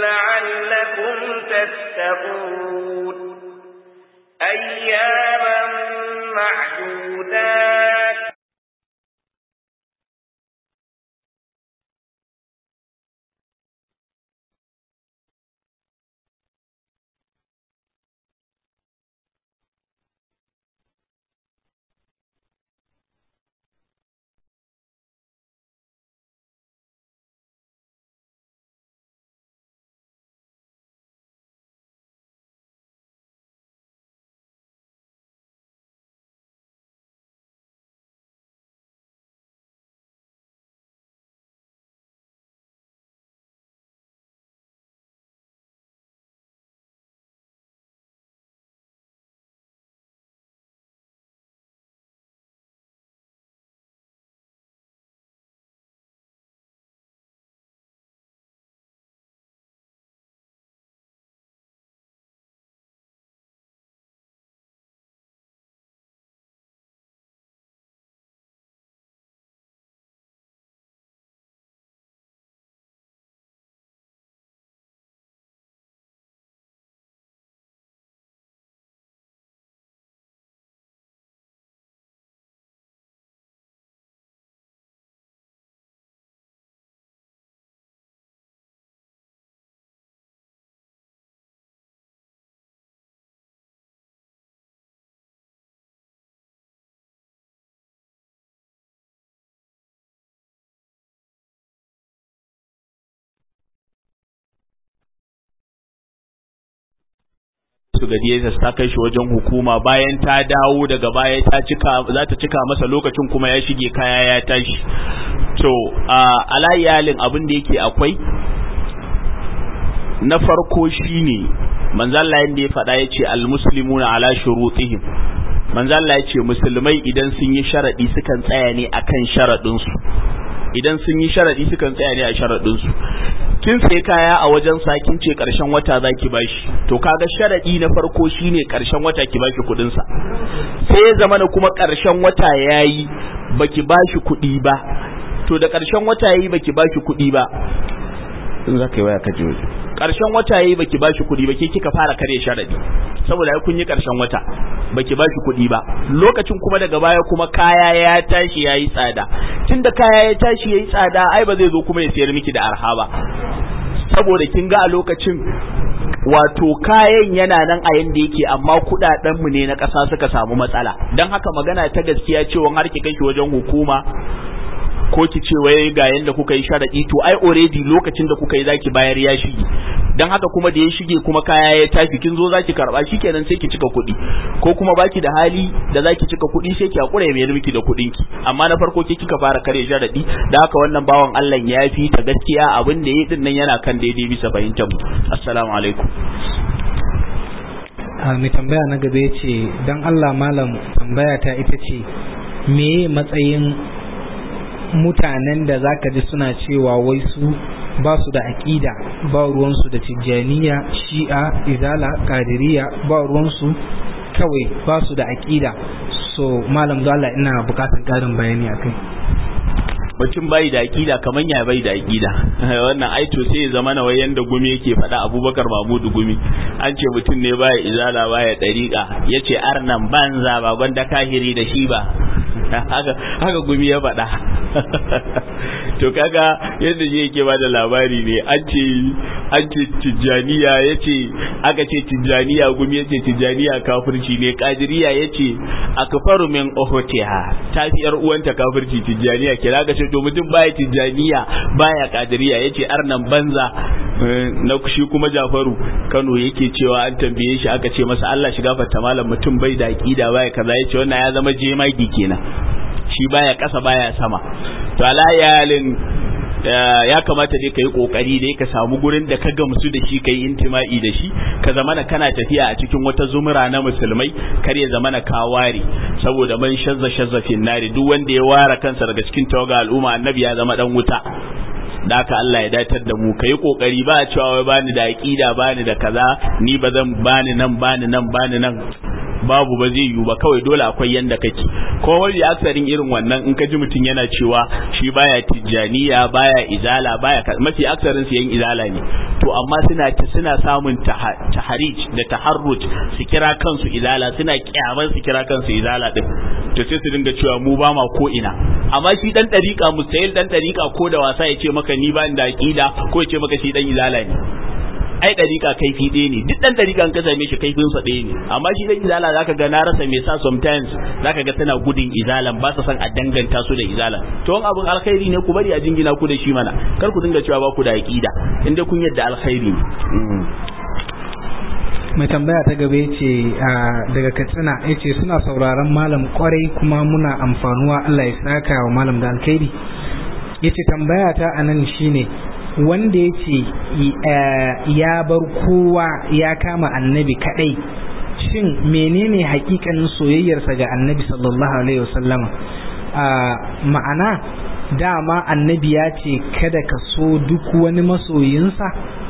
لعلكم تتقون أياما معدودات su ga DSS ta kai shi wajen hukuma bayan ta dawo daga baya ta cika za ta cika masa lokacin kuma ya shige kaya ya tashi to a alayalin abin da yake akwai na farko shine manzo Allah yanda ya faɗa yace almuslimuna ala shurutihim manzo Allah yace musulmai idan sun yi sharadi sukan tsaya ne akan sharadin su idan sun yi sharadi sukan tsaya ne a sharadin su kin sai kaya a wajen sa kin ce karshen wata zaki bashi to kaga sharadi na farko shine karshen wata ki bashi kudin sa sai ya zama kuma karshen wata yayi baki bashi kudi ba to da karshen wata yayi baki bashi kudi ba in zaka yi waya ka je waje karshen wata yayi baki bashi kudi ba ke kika fara kare sharadi saboda kun yi karshen wata baki bashi kudi ba lokacin kuma daga baya kuma kaya ya tashi yayi tsada tunda kaya ya tashi yayi tsada ai ba zai zo kuma ya sayar miki da arha ba saboda kin ga a lokacin wato kayan yana nan a yanda yake amma kudaden mu ne na ƙasa suka samu matsala dan haka magana ta gaskiya cewa har ki kai shi wajen hukuma ko ki ce wai ga yanda kuka yi sharadi to ai already lokacin da kuka yi zaki bayar ya shige dan haka kuma da ya shige kuma kaya ya tafi kin zo zaki karba shikenan sai ki cika kuɗi ko kuma baki da hali da zaki cika kuɗi sai ki hakura ya mayar miki da kuɗin ki amma na farko ke kika fara kare sharadi da haka wannan bawan Allah ya fi ta gaskiya abin da yayi din nan yana kan daidai bisa fahimtar mu assalamu alaikum a mai tambaya na gaba ce don Allah malam tambaya ta ita ce me matsayin mutanen da zaka ji suna cewa wai su ba su da aƙida ba ruwansu da tijjaniya shi'a izala kadiriya ba ruwansu kawai ba su da aƙida so malam dole ina bukatar ƙarin bayani a kai mutum bai da aƙida kaman ya bai da aƙida wannan ai to sai ya zama na wayan da gumi yake faɗa abubakar mahmudu gumi an ce mutum ne baya izala baya ɗariƙa ya ce arnan banza ba gwanda kahiri da shi ba haka gumi ya faɗa to kaga yadda shi yake bada labari ne an ce an ce tijjaniya yace aka ce tijjaniya gumi yace tijjaniya kafirci ne kadiriya yace akfaru min ukhtiha tafi yar uwanta kafirci tijjaniya kira ga ce to mutum baya tijjaniya baya kadiriya yace arnan banza na shi kuma Jafaru Kano yake cewa an tambaye shi aka ce masa Allah shiga fatta malam mutum bai da aqida baya kaza yace wannan ya zama jemagi kenan shi baya kasa baya sama to alayalin ya kamata dai ka yi kokari dai ka samu gurin da ka gamsu da shi kai intima'i da shi ka zamana kana tafiya a cikin wata zumura na musulmai kar ya zamana ka ware saboda man shazza shazza fin nari duk wanda ya ware kansa daga cikin tawaga al'umma annabi ya zama dan wuta da haka Allah ya datar da mu kai kokari ba a cewa wai bani da aqida bani da kaza ni ba zan bani nan bani nan bani nan babu ba zai yiwu ba kawai dole akwai yanda kake ko wani aksarin irin wannan in ka ji mutum yana cewa shi baya tijjaniya baya izala baya mafi aksarin su yan izala ne to amma suna suna samun taharij da taharruj su kira kansu izala suna kyaman su kira kansu izala din to sai su dinga cewa mu ba ma ko ina amma shi dan dariƙa mustahil dan dariƙa ko da wasa ya ce maka ni ba da aqida ko ya ce maka shi dan izala ne ai dariƙa kaifi ɗaya ne duk dan dariƙa ka same shi kaifin sa ɗaya ne amma shi dan izala zaka ga na rasa me sa sometimes zaka ga tana gudun izalan ba sa san a danganta su da izalan to wani abun alkhairi ne ku bari a jingina ku da shi mana kar ku dinga cewa ba ku da aqida inda kun yadda alkhairi ne mai tambaya ta gaba ce daga katsina ya ce suna sauraron malam kwarai kuma muna amfanuwa Allah ya saka wa malam da alkhairi ya ce tambaya ta a nan shine wanda ya ce ya bar kowa ya kama annabi kadai shin menene hakikanin soyayyarsa ga annabi sallallahu alaihi wasallama ma'ana dama annabi ya ce kada ka so duk wani masoyinsa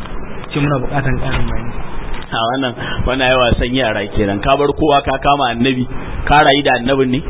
ce muna bukatan ƙarin bayani a wannan wannan yawa san yara kenan ka bar kowa ka kama annabi ka rayu da annabin ne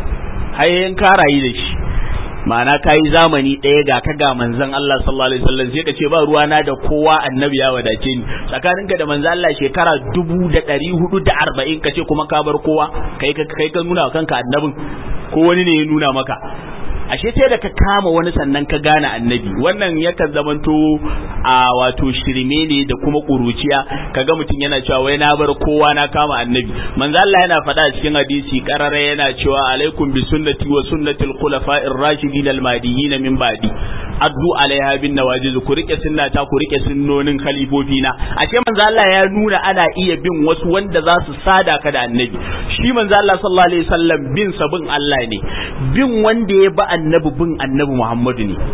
hayyan ka rayu da shi ma'ana ka yi zamani ɗaya ga ka ga manzon Allah sallallahu alaihi wasallam sai ka ce ba ruwa na da kowa annabi ya wadace ni tsakaninka da manzon Allah shekara dubu da ɗari hudu da arba'in ka ce kuma ka bar kowa kai ka kai ka nuna kanka annabin ko wani ne ya nuna maka ashe sai da ka kama wani sannan ka gane annabi wannan yakan zamanto a wato shirme ne da kuma kuruciya kaga mutum yana cewa wai na bar kowa na kama annabi manzo Allah yana faɗa cikin hadisi karara yana cewa alaikum bi sunnati wa sunnati al-khulafa'ir rashidin al-mahdiyyin min ba'di addu alaiha bin nawajiz ku rike sunnata ku rike sunnonin khalifofi na ashe manzo Allah ya nuna ana iya bin wasu wanda za su sada ka da annabi shi manzo Allah sallallahu alaihi wasallam bin sabin Allah ne bin wanda ya ba annabi bin annabi Muhammadu ne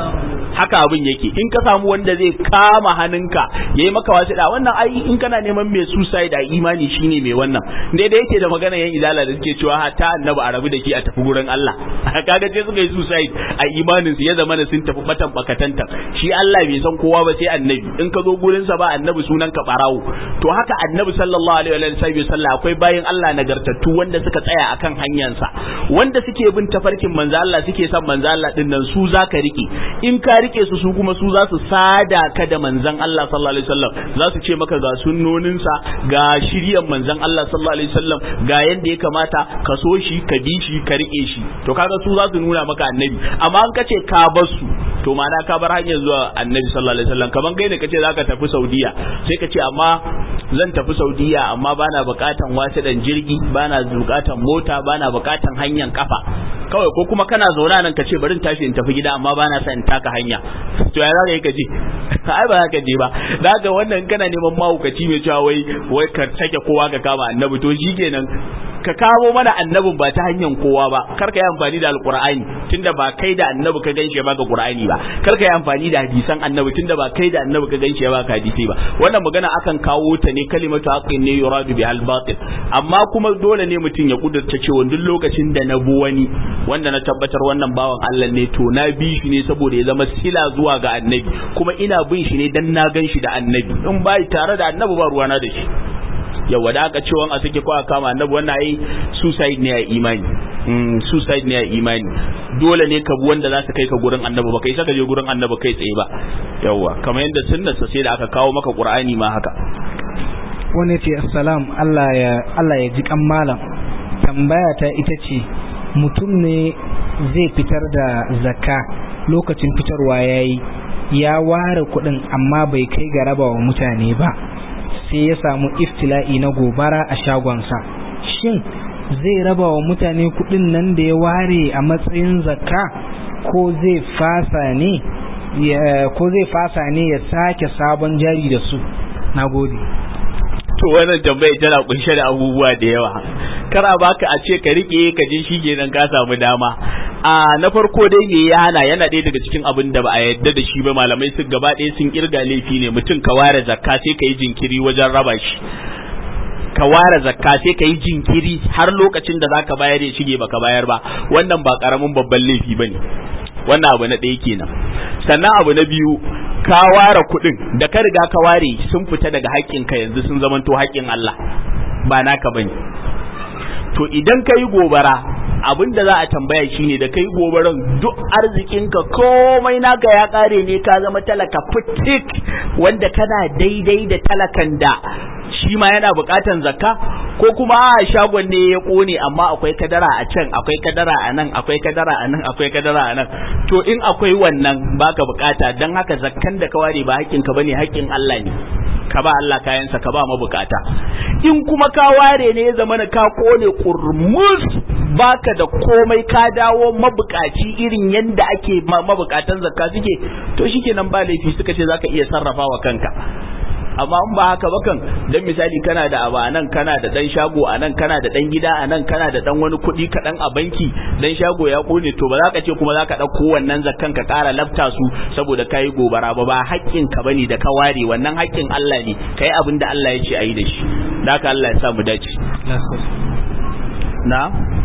haka abin yake in ka samu wanda zai kama hannunka yayi maka wasu da wannan ai in kana neman mai suicide a imani shine mai wannan daidai yake da magana yan izala da suke cewa ta annabi a rabu da shi a tafi gurin Allah kaga sai suka yi suicide a imanin su ya zama sun tafi batan bakatanta shi Allah bai san kowa ba sai annabi in ka zo gurin sa ba annabi sunan ka barawo to haka annabi sallallahu alaihi wa sallam akwai bayin Allah nagartattu wanda suka tsaya akan hanyarsa wanda suke bin tafarkin manzo Allah suke son manzo Allah din nan su zaka rike in ka rike su su kuma su za su sada ka da manzon Allah sallallahu alaihi wasallam za su ce maka ga sunnonin sa ga shiryan manzon Allah sallallahu alaihi wasallam ga yanda ya kamata ka so shi ka bi shi ka rike shi to kaga su za su nuna maka annabi amma an kace ka bar su to ma'ana ka bar hanyar zuwa annabi sallallahu alaihi wasallam kaman kai ne kace zaka tafi Saudiya sai ka ce amma zan tafi Saudiya amma bana bukatan wasiɗan jirgi bana bukatan mota bana bukatan hanyar kafa kawai ko kuma kana zauna nan ka ce bari in tashi in tafi gida amma bana son in taka hanya to ya zaka yi ka je ai ba ka je ba daga wannan kana neman mahaukaci mai cewa wai wai ka sake kowa ka kama annabi to shikenan ka kawo mana annabin ba ta hanyar kowa ba kar ka yi amfani da alqur'ani tunda ba kai da annabi ka ganshi ba ga qur'ani ba kar ka yi amfani da hadisan annabi tunda ba kai da annabi ka ganshi ba ka hadisi ba wannan magana akan kawo ta ne kalimatu haqqin ne yuradu bi al-batil amma kuma dole ne mutum ya kudurta cewa duk lokacin da na bu wani wanda na tabbatar wannan bawan Allah ne to na bi shi ne saboda ya zama sila zuwa ga annabi kuma ina bin shi ne dan na gan shi da annabi in ba tare da annabi ba ruwana da shi yawa da aka cewa a sake kowa kama annabi wannan ai suicide ne a imani mm, suicide ne a imani dole ne ka bi wanda za su kai ka gurin annabi ba kai saka je gurin annabi kai tsaye ba yawa kamar yadda sunnarsa sai da aka kawo maka qur'ani ma haka wani ce assalam Allah ya Allah ya ji kan malam tambaya ta ita ce mutum ne zai fitar da zakka lokacin fitarwa yayi ya ware kuɗin amma bai kai ga raba wa mutane ba sai ya samu iftila'i na gobara a shagonsa shin zai raba wa mutane kuɗin nan da ya ware a matsayin zakka ko zai fasa ne ko zai fasa ne ya sake sabon jari da su na gode to wannan tambayar tana kunshe da abubuwa da yawa kar a baka a ce ka rike ka je shi kenan ka samu dama a na farko dai me ya hana yana ɗaya daga cikin abin da ba a yadda da shi ba malamai sun gaba ɗaya sun kirga laifi ne mutum ka ware zakka sai ka yi jinkiri wajen raba shi ka ware zakka sai ka yi jinkiri har lokacin da zaka bayar ya shige baka bayar ba wannan ba karamin babban laifi bane wannan abu na ɗaya kenan sannan abu na biyu ka ware kuɗin da ka riga ka ware sun fita daga haƙƙinka yanzu sun zamanto haƙƙin Allah ba naka bane to idan ka yi gobara abin da za a tambaya shine da kai gobaran duk arzikinka komai naka ya kare ne ka zama talaka fitik wanda kana daidai da talakan da shi ma yana bukatan zakka ko kuma a shagon ne ya kone amma akwai kadara a can akwai kadara a nan akwai kadara a nan akwai kadara a nan to in akwai wannan baka bukata dan haka zakkan da ka ware ba haƙƙin ka bane haƙƙin Allah ne ka ba Allah kayansa ka ba mabukata in kuma ka ware ne ya zama ka kone kurmus baka da komai ka dawo mabukaci irin yanda ake mabukatan zakka suke to shikenan ba laifi suka ce zaka iya sarrafa wa kanka amma in ba haka ba kan dan misali kana da abu anan kana da dan shago anan kana da dan gida anan kana da dan wani kuɗi kaɗan a banki dan shago ya kone to ba za ka ce kuma za ka ɗauko wannan zakkan ka ƙara lafta su saboda kayi gobara ba ba haƙƙin ka bane da ka ware wannan haƙƙin Allah ne kai abin da Allah ya ce ayi da shi da haka Allah ya sa mu dace na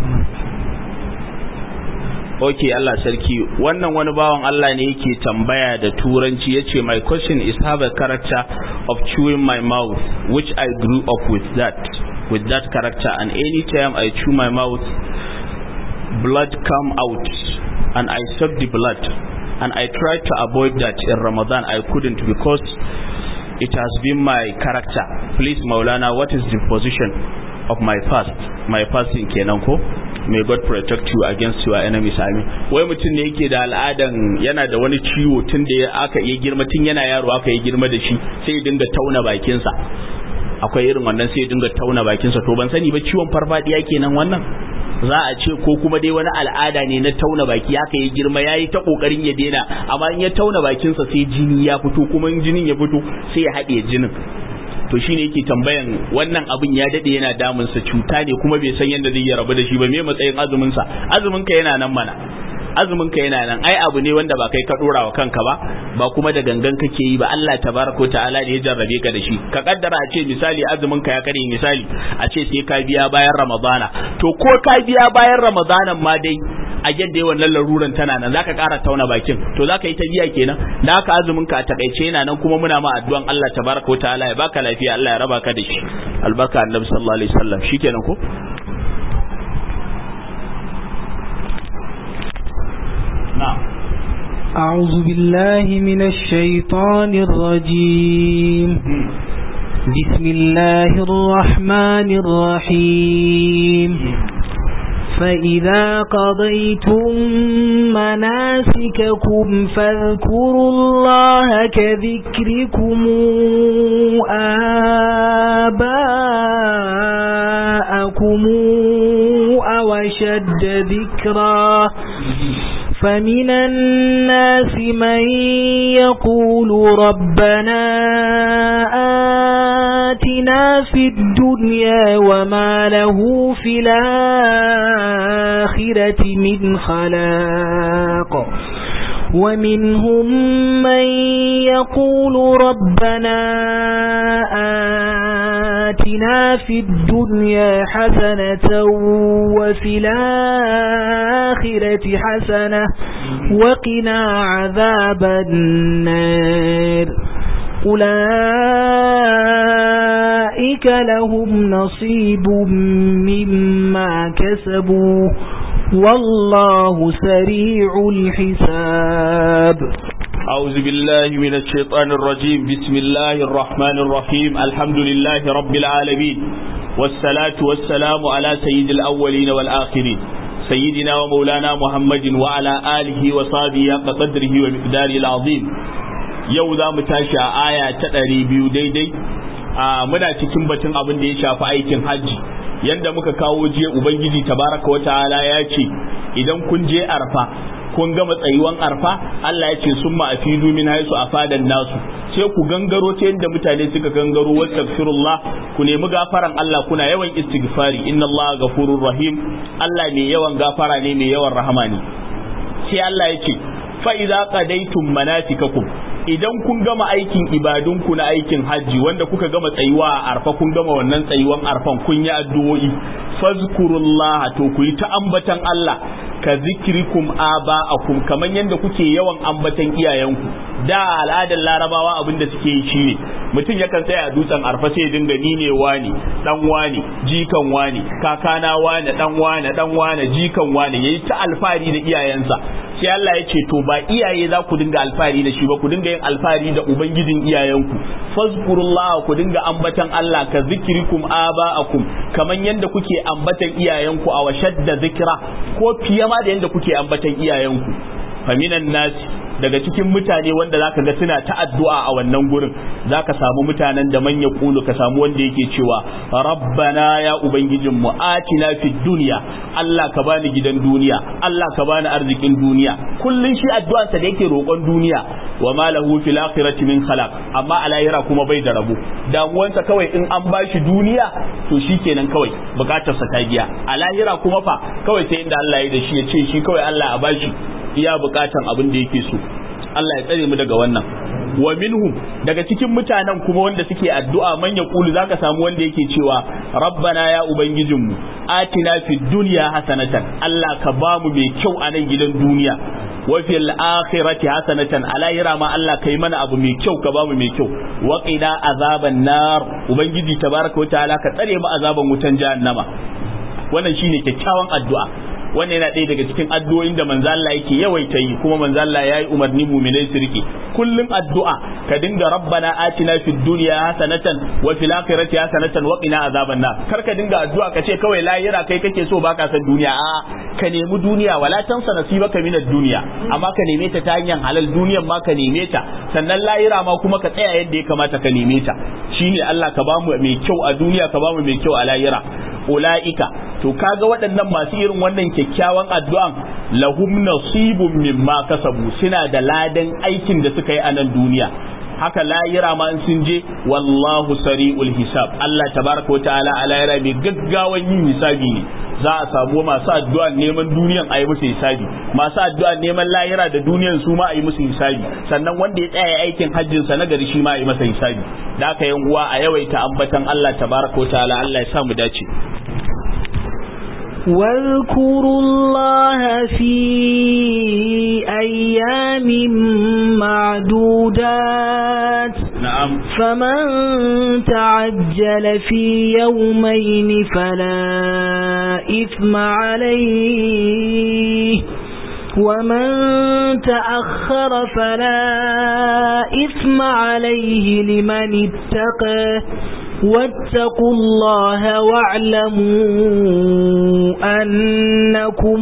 ok Allah sarki wannan wani bawan Allah ne yake tambaya da turanci yace my question is have a character of chewing my mouth which I grew up with that with that character and anytime I chew my mouth blood come out and I suck the blood and I tried to avoid that in Ramadan I couldn't because it has been my character please Maulana what is the position of my fast my fasting kenan ko may God protect you against your enemies amin wai mutum ne yake da al'adan yana da wani ciwo tun da aka yi girma tun yana yaro aka yi girma da shi sai ya dinga tauna bakinsa akwai irin wannan sai ya dinga tauna bakinsa to ban sani ba ciwon farfadiya kenan wannan za a ce ko kuma dai wani al'ada ne na tauna baki aka yi girma yayi ta kokarin ya daina amma in ya tauna bakinsa sai jini ya fito kuma in jinin ya fito sai ya haɗe jinin to shine yake tambayan wannan abin ya dade yana damun sa cuta ne kuma bai san yadda zai yi rabu da shi ba me matsayin azumin sa azumin ka yana nan mana azumin ka yana nan ai abu ne wanda ba kai ka dora wa kanka ba ba kuma da gangan kake yi ba Allah tabaraka ta'ala ne ya jarrabe ka da shi ka kaddara a ce misali azumin ka ya kare misali a ce sai ka biya bayan ramadana to ko ka biya bayan ramadanan ma dai a yadda wannan laruran tana nan zaka ƙara tauna bakin to zaka yi ta biya kenan da haka azumin ka a takaice yana nan kuma muna ma addu'an Allah tabaraka wa ta'ala ya baka lafiya Allah ya raba ka da shi albarka annabi sallallahu alaihi wasallam shikenan ko na'am أعوذ بالله من الشيطان الرجيم بسم الله الرحمن الرحيم فإذا قضيتم مناسككم فاذكروا الله كذكركم آباءكم أو شد ذكرا فمن الناس من يقول ربنا آتنا في الدنيا وما له في الآخرة من خلاق ومنهم من يقول ربنا آتنا في الدنيا حسنة وفي الآخرة حسنة وقنا عذاب النار أولئك لهم نصيب مما كسبوا والله سريع الحساب أعوذ بالله من الشيطان الرجيم بسم الله الرحمن الرحيم الحمد لله رب العالمين والصلاة والسلام على سيد الأولين والآخرين سيدنا ومولانا محمد وعلى آله وصحبه قدره ومقداره العظيم yau za mu tashi a aya ta ɗari biyu daidai a muna cikin batun abin da ya shafi aikin hajji yanda muka kawo jiya ubangiji tabaraka wa ta'ala ya ce idan kun je arfa kun gama tsayuwan arfa Allah ya ce sun ma'afidu min haisu a fadan nasu sai ku gangaro ta yadda mutane suka gangaro wastaghfirullah ku nemi gafaran Allah kuna yawan istighfari inna Allah ghafurur rahim Allah mai yawan gafara ne mai yawan rahama ne sai Allah ya ce fa idza qadaytum manasikakum idan kun gama aikin ibadunku na aikin hajji wanda kuka gama tsayuwa a arfa kun gama wannan tsayuwan arfan kun yi addu'o'i fazkurullah to ku yi ta ambatan Allah ka zikrikum aba'akum kaman yanda kuke yawan ambatan iyayenku da al'adar larabawa abin da suke yi shine mutum yakan tsaya a dutsen arfa sai ya dinga ni ne wani dan wani jikan wani kakana wani dan wani dan wani jikan wani yayi ta alfahari da iyayensa sai Allah ya ce to ba iyaye za ku dinga alfahari da shi ba ku dinga yin alfahari da ubangijin iyayenku fazkurullah ku dinga ambatan Allah ka zikrikum aba'akum kaman yanda kuke ambatan iyayenku a washadda zikra ko fiye ma da yanda kuke ambatan iyayenku faminan nasi daga cikin mutane wanda zaka ga suna ta addu'a a wannan gurin zaka samu mutanen da manya kulu ka samu wanda yake cewa rabbana ya ubangijin mu atina fid dunya Allah ka bani gidan duniya Allah ka bani arzikin duniya kullun shi addu'arsa da yake roƙon duniya wa ma lahu fil akhirati min khalaq amma a lahira kuma bai da rabo damuwansa kawai in an bashi duniya to shikenan kawai bukatarsa ta biya a lahira kuma fa kawai sai inda Allah ya da shi ya ce shi kawai Allah a bashi iya bukatan abin da yake so Allah ya tsare mu daga wannan wa minhum daga cikin mutanen kuma wanda suke addu'a man yaqulu zaka samu wanda yake cewa rabbana ya ubangijinmu atina fid dunya hasanatan Allah ka bamu mai kyau a nan gidan duniya wa fil akhirati hasanatan alayra ma Allah kai mana abu mai kyau ka bamu mai kyau wa qina azaban nar ubangiji tabaraka wa ta'ala ka tsare mu azaban wutan jahannama wannan shine kyakkyawan addu'a wannan yana ɗaya daga cikin addu'o'in da manzo Allah yake yawaita yi kuma manzo Allah yayi umarni mu'minai su rike kullum addu'a ka dinga rabbana atina fid dunya hasanatan wa fil akhirati hasanatan wa qina azaban nar kar ka dinga addu'a ka ce kawai lahira kai kake so baka san duniya a ka nemi duniya wala tansa nasibaka minad dunya amma ka neme ta ta hanyar halal duniyan ma ka neme ta sannan lahira ma kuma ka tsaya yadda ya kamata ka neme ta shine Allah ka bamu mai kyau a duniya ka bamu mai kyau a lahira ula'ika to kaga waɗannan masu irin wannan kyakkyawan addu'an lahum nasibun mimma kasabu suna da ladan aikin da suka yi a nan duniya haka layira ma sun je wallahu sari'ul hisab Allah tabaraka wa ta'ala a layira mai gaggawan yin hisabi ne za a samu masu addu'a neman duniyan a yi musu hisabi masu addu'a neman layira da duniyan su ma a yi musu hisabi sannan wanda ya tsaya aikin hajjin sa na gari shi ma a yi masa hisabi da aka yan uwa a yawaita ambatan Allah tabaraka wa ta'ala Allah ya sa mu dace واذكروا الله في أيام معدودات نعم فمن تعجل في يومين فلا إثم عليه ومن تأخر فلا إثم عليه لمن اتقى واتقوا الله واعلموا أنكم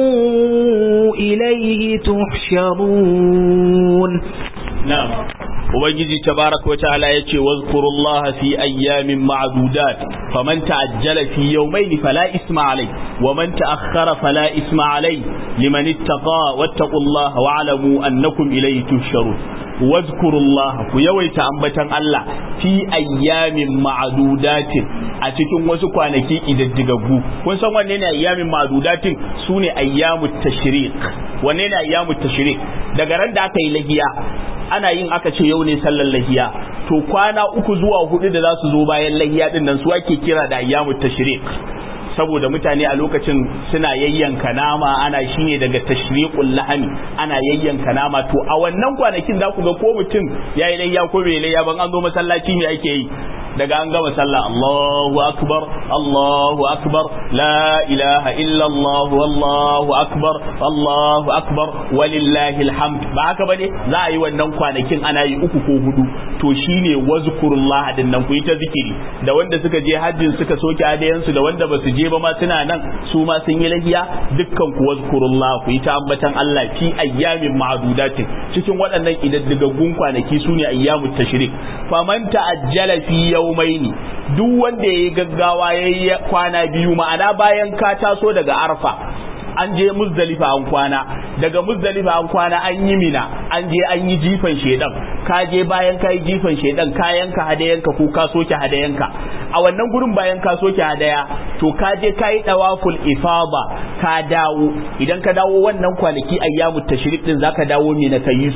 إليه تحشرون نعم ubangiji tabaraka wa ta'ala yace wazkurullaha fi ayyamin ma'dudat faman ta'ajjala fi yawmayn fala isma alai wa man ta'akhkhara fala isma alai liman ittaqa wattaqullaha wa'lamu annakum ilayhi tuhsharun wazkurullaha ku yawaita ambatan Allah fi ayyamin ma'dudatin a cikin wasu kwanaki idaddigaggu kun san wanne ne ayyamin ma'dudatin sune ayyamut tashriq wanne ne ayyamut tashriq daga ran da aka yi lahiya ana yin aka ce yau ne sallar lahiya to kwana uku zuwa hudu da za su zo bayan lahiya din nan su ake kira da ayyamut tashriq saboda mutane a lokacin suna yayyanka nama ana shine daga tashriqul lahami ana yayyanka nama to a wannan kwanakin za ku ga ko mutum yayi layya ko bai layya ban an zo masallaci ne ake yi daga an gama sallah Allahu akbar Allahu akbar la ilaha illa Allah wallahu akbar Allahu akbar walillahi alhamd ba haka bane za a yi wannan kwanakin ana yi uku ko hudu to shine wazkurullah din nan ku yi ta zikiri da wanda suka je hajjin suka soke adayansu da wanda ba su je ba ma suna nan su ma sun yi lahiya dukkan ku wazkurullah ku yi ta ambatan Allah fi ayyamin ma'dudatin cikin waɗannan idaddigaggun kwanaki sune ayyamut tashrik faman ta'ajjala fi yawmaini duk wanda yayi gaggawa yayi kwana biyu ma'ana bayan ka taso daga arfa an je muzdalifa an kwana daga muzdalifa an kwana an yi mina an je an yi jifan shedan ka je bayan ka yi jifan shedan kayanka hadayanka ko ka soke hadayanka a wannan gurin bayan ka soke hadaya to ka je ka yi dawaful ifada ka dawo idan ka dawo wannan kwanaki ayyamut tashrik din zaka dawo mina ka yi su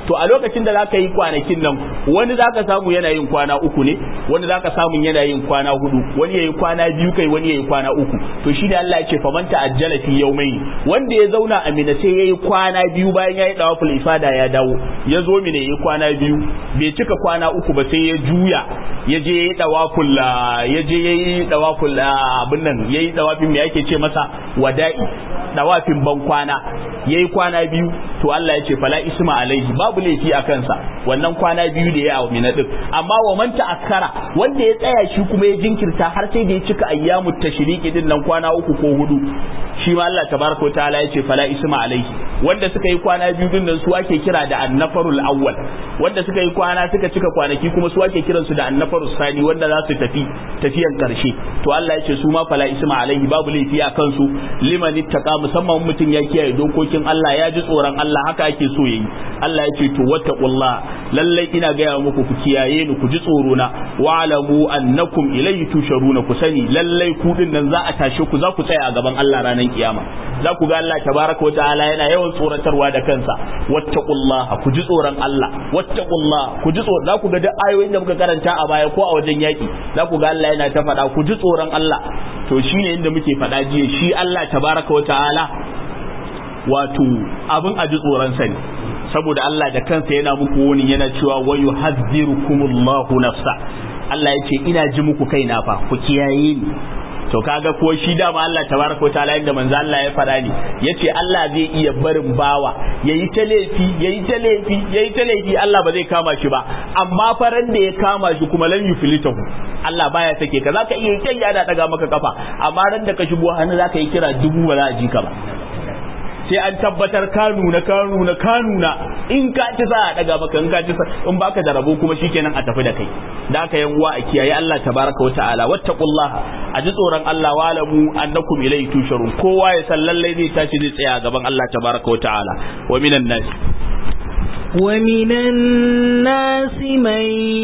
to a lokacin da zaka yi kwanakin nan wani zaka samu yana yin kwana uku ne wani zaka samu yana yin kwana hudu wani yayi kwana biyu kai wani yayi kwana uku to shi da Allah ya ce faman ta'ajjala fi yawmayn wanda ya zauna a mina sai yayi kwana biyu bayan yayi dawaful ifada ya dawo ya zo mina yayi kwana biyu bai cika kwana uku ba sai ya juya ya je yayi dawaful ya je yayi dawaful abin nan yayi dawafin me yake ce masa wada'i dawafin ban kwana yayi kwana biyu to Allah ya ce fala isma alaihi babu laifi a kansa wannan kwana biyu da ya a mina din amma wa man ta'akkara wanda ya tsaya shi kuma ya jinkirta har sai da ya cika ayyamut tashriqi din nan kwana uku ko hudu shi ma Allah tabaraka wa ta'ala ya ce fala isma alaihi wanda suka yi kwana biyu din nan su ake kira da annafarul awwal wanda suka yi kwana suka cika kwanaki kuma su ake kiransu da annafarus sani wanda za su tafi tafiyan karshe to Allah ya ce su ma fala isma alaihi babu laifi a kansu liman ittaqa musamman mutum ya kiyaye dokokin Allah ya ji tsoron Allah haka ake so yayi Allah ya ce to wattaqullah lallai ina gaya muku ku kiyaye ni ku ji tsoro na wa'lamu annakum ilayhi tusharuna ku sani lallai ku din nan za a tashe ku za ku tsaya a gaban Allah ranar kiyama za ku ga Allah tabaraka wa ta'ala yana yawan tsoratarwa da kansa wattaqullah ku ji tsoron Allah wattaqullah ku ji tsoro za ku ga duk ayoyin da muka karanta a baya ko a wajen yaki za ku ga Allah yana ta faɗa ku ji tsoron Allah to shine inda muke faɗa jiya shi Allah tabaraka wa ta'ala wato abin a ji tsoron sa ne saboda Allah da kansa yana muku wani yana cewa wa yuhadhdhirukumullahu nafsa Allah ya ce ina ji muku kaina fa ku kiyaye ni to kaga ko shi dama Allah tabaraka wa ta'ala inda manzo Allah ya fada ni yace Allah zai iya barin bawa yayi ta laifi yayi ta laifi yayi ta laifi Allah ba zai kama shi ba amma faran da ya kama shi kuma lan yuflitahu Allah baya sake ka zaka iya kai ya da daga maka kafa amma ran da ka shigo hannu zaka yi kira dubu ba za a ji ka ba sai an tabbatar ka nuna ka nuna ka nuna in ka ci za a daga maka in ka ci in baka da rabo kuma shikenan a tafi da kai da aka yan uwa a kiyaye Allah tabaraka wa ta'ala wattaqullah a ji tsoron Allah walamu annakum ilayhi tusharun kowa ya san lallai zai tashi zai tsaya gaban Allah tabaraka wa ta'ala wa minan nas ومن الناس من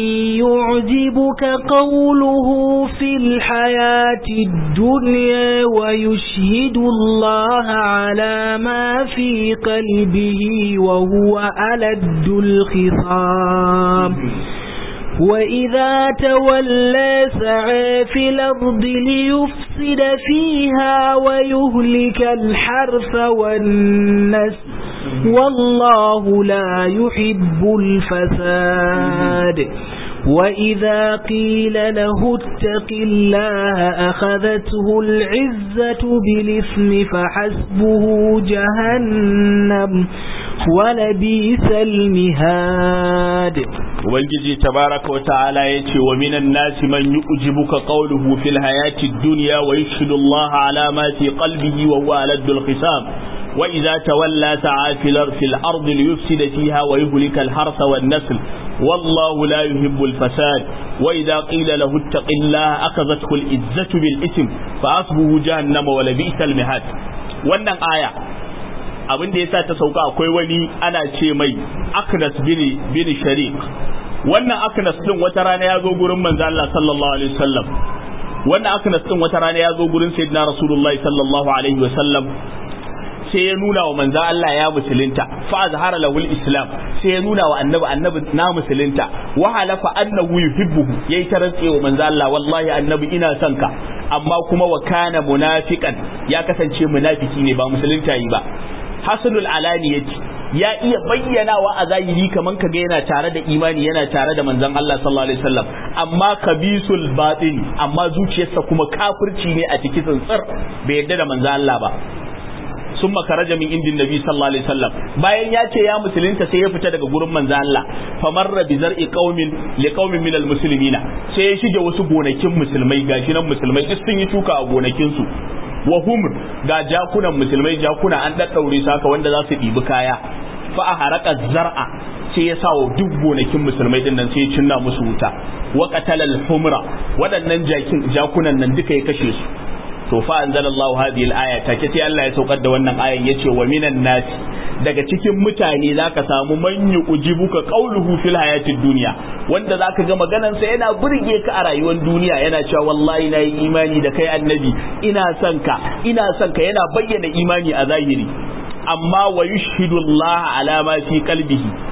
يعجبك قوله في الحياة الدنيا ويشهد الله على ما في قلبه وهو ألد الخصام وإذا تولى سعى في الأرض ليفسد فيها ويهلك الحرث والنسل والله لا يحب الفساد وإذا قيل له اتق الله أخذته العزة بالإثم فحسبه جهنم ولبيس المهاد ubangiji tabaraka wa ta'ala yace wa minan nasi man yu'jibuka qawluhu fil hayati dunya wa yashhadu Allah ala ma fi qalbihi wa huwa aladul khisam wa idza tawalla sa'a fil fil ardi liyufsida fiha wa yuhlika al harsa wan nasl والله لا يحب الفساد وإذا قيل له اتق الله أخذته العزة بالإثم فأصبه جهنم ولبئس المهاد wannan aya abin da yasa ta sauka akwai wani ana ce mai Aknas bin bin Shariq wannan Aknas din wata rana ya zo gurin manzo Allah sallallahu alaihi wasallam wannan Aknas din wata rana ya zo gurin sayyidina Rasulullahi sallallahu alaihi wasallam sai ya nuna wa manzo Allah ya musulunta fa azhara lahu islam sai ya nuna wa annabi annabi na musulunta wa halafa annahu yuhibbuhu yayi ta rantse wa manzo Allah wallahi annabi ina son ka amma kuma wa kana munafiqan ya kasance munafiki ne ba musulunta yi ba hasanul alaniyati ya iya bayyanawa a zahiri kaman kaga yana tare da imani yana tare da manzon Allah sallallahu alaihi wasallam amma kabisul batin amma zuciyarsa kuma kafirci ne a cikin tsantsar bai yarda da manzon Allah ba sun makaraja min indin nabi sallallahu alaihi wasallam bayan ya ce ya musulunta sai ya fita daga gurin manzo Allah famarra bi zar'i qaumin li qaumin min almuslimina sai ya shige wasu gonakin musulmai gashi nan musulmai duk sun yi tuka a gonakin su wa humr ga jakunan musulmai jakuna an daddaure su haka wanda za su ɗibi kaya fa a haraka zar'a sai ya sa wa duk gonakin musulmai din nan sai ya cinna musu wuta wa qatalal humra waɗannan jakin jakunan nan duka ya kashe su to fa anzalallahu hadhihi al-aya take sai Allah ya saukar da wannan ayan yace wa minan nas daga cikin mutane zaka samu man yujibuka qawluhu fil hayatid dunya wanda zaka ga maganan sa yana burge ka a rayuwar duniya yana cewa wallahi nayi imani da kai annabi ina son ka ina son ka yana bayyana imani a zahiri amma wa yushhidu Allah ala ma fi qalbihi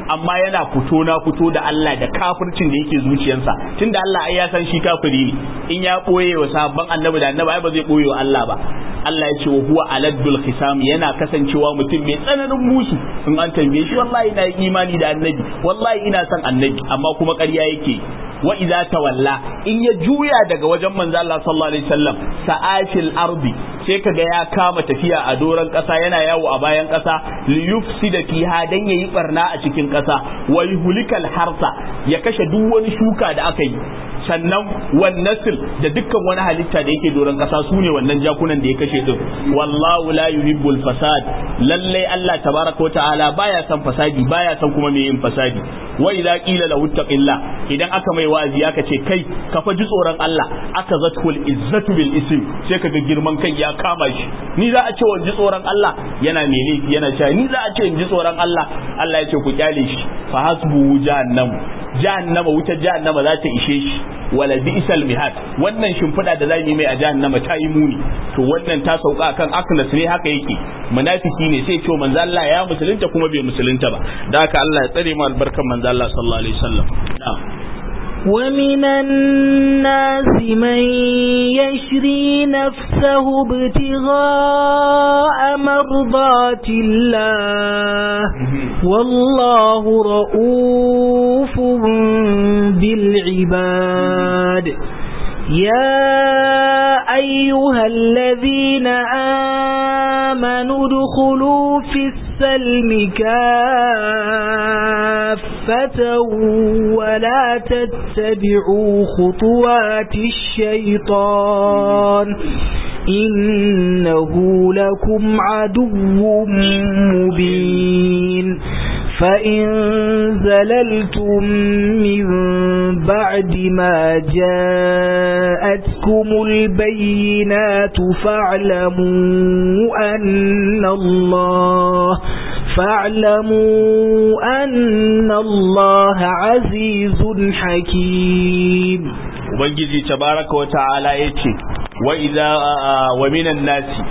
amma yana fito na fito da Allah da kafircin da yake zuciyarsa tunda Allah ai ya san shi kafiri ne in ya boye wa sabban annabi da annabi ai ba zai boye wa Allah ba Allah ya ce wa huwa aladdul khisam yana kasancewa mutum mai tsananin musu in an tambaye shi wallahi ina imani da annabi wallahi ina son annabi amma kuma ƙarya yake wa idza tawalla in ya juya daga wajen manzo Allah sallallahu alaihi wasallam sa'atil ardi sai kaga ya kama tafiya a doron kasa yana yawo a bayan kasa li yufsida fiha dan yayi barna a cikin kasa wa yuhlikal harsa ya kashe duk wani shuka da aka yi sannan wan nasl da dukkan wani halitta da yake doron kasa su ne wannan jakunan da ya kashe din wallahu la yuhibbul fasad lalle Allah tabaraka ta'ala baya son fasadi baya son kuma mai yin fasadi wa idza qila lahu taqillah idan aka mai wa'azi aka ce kai ka fa ji tsoron Allah aka zatkul izzatu bil ism sai kaga girman kai ya kama shi ni za a ce wa ji tsoron Allah yana mai laifi yana cewa ni za a ce in ji tsoron Allah Allah ya ce ku kyale shi fa hasbu jahannam jahannama wutar jahannama za ta ishe shi wala bi'sal mihad wannan shimfiɗa da zamu yi mai a jahannama ta yi muni to wannan ta sauka kan aknas ne haka yake munafiki ne sai ce manzo Allah ya musulunta kuma bai musulunta ba da haka Allah ya tsare mu albarkan manzo Allah sallallahu alaihi wasallam na'am ومن الناس من يشري نفسه ابتغاء مرضات الله والله رؤوف بالعباد يا أيها الذين آمنوا ادخلوا في السلم كافة ولا تتبعوا خطوات الشيطان إنه لكم عدو مبين فإن زللتم من بعد ما جاءتكم البينات فاعلموا أن الله فاعلموا أن الله عزيز حكيم ubangiji tabaraka wa ta'ala yace wa idza wa minan nasi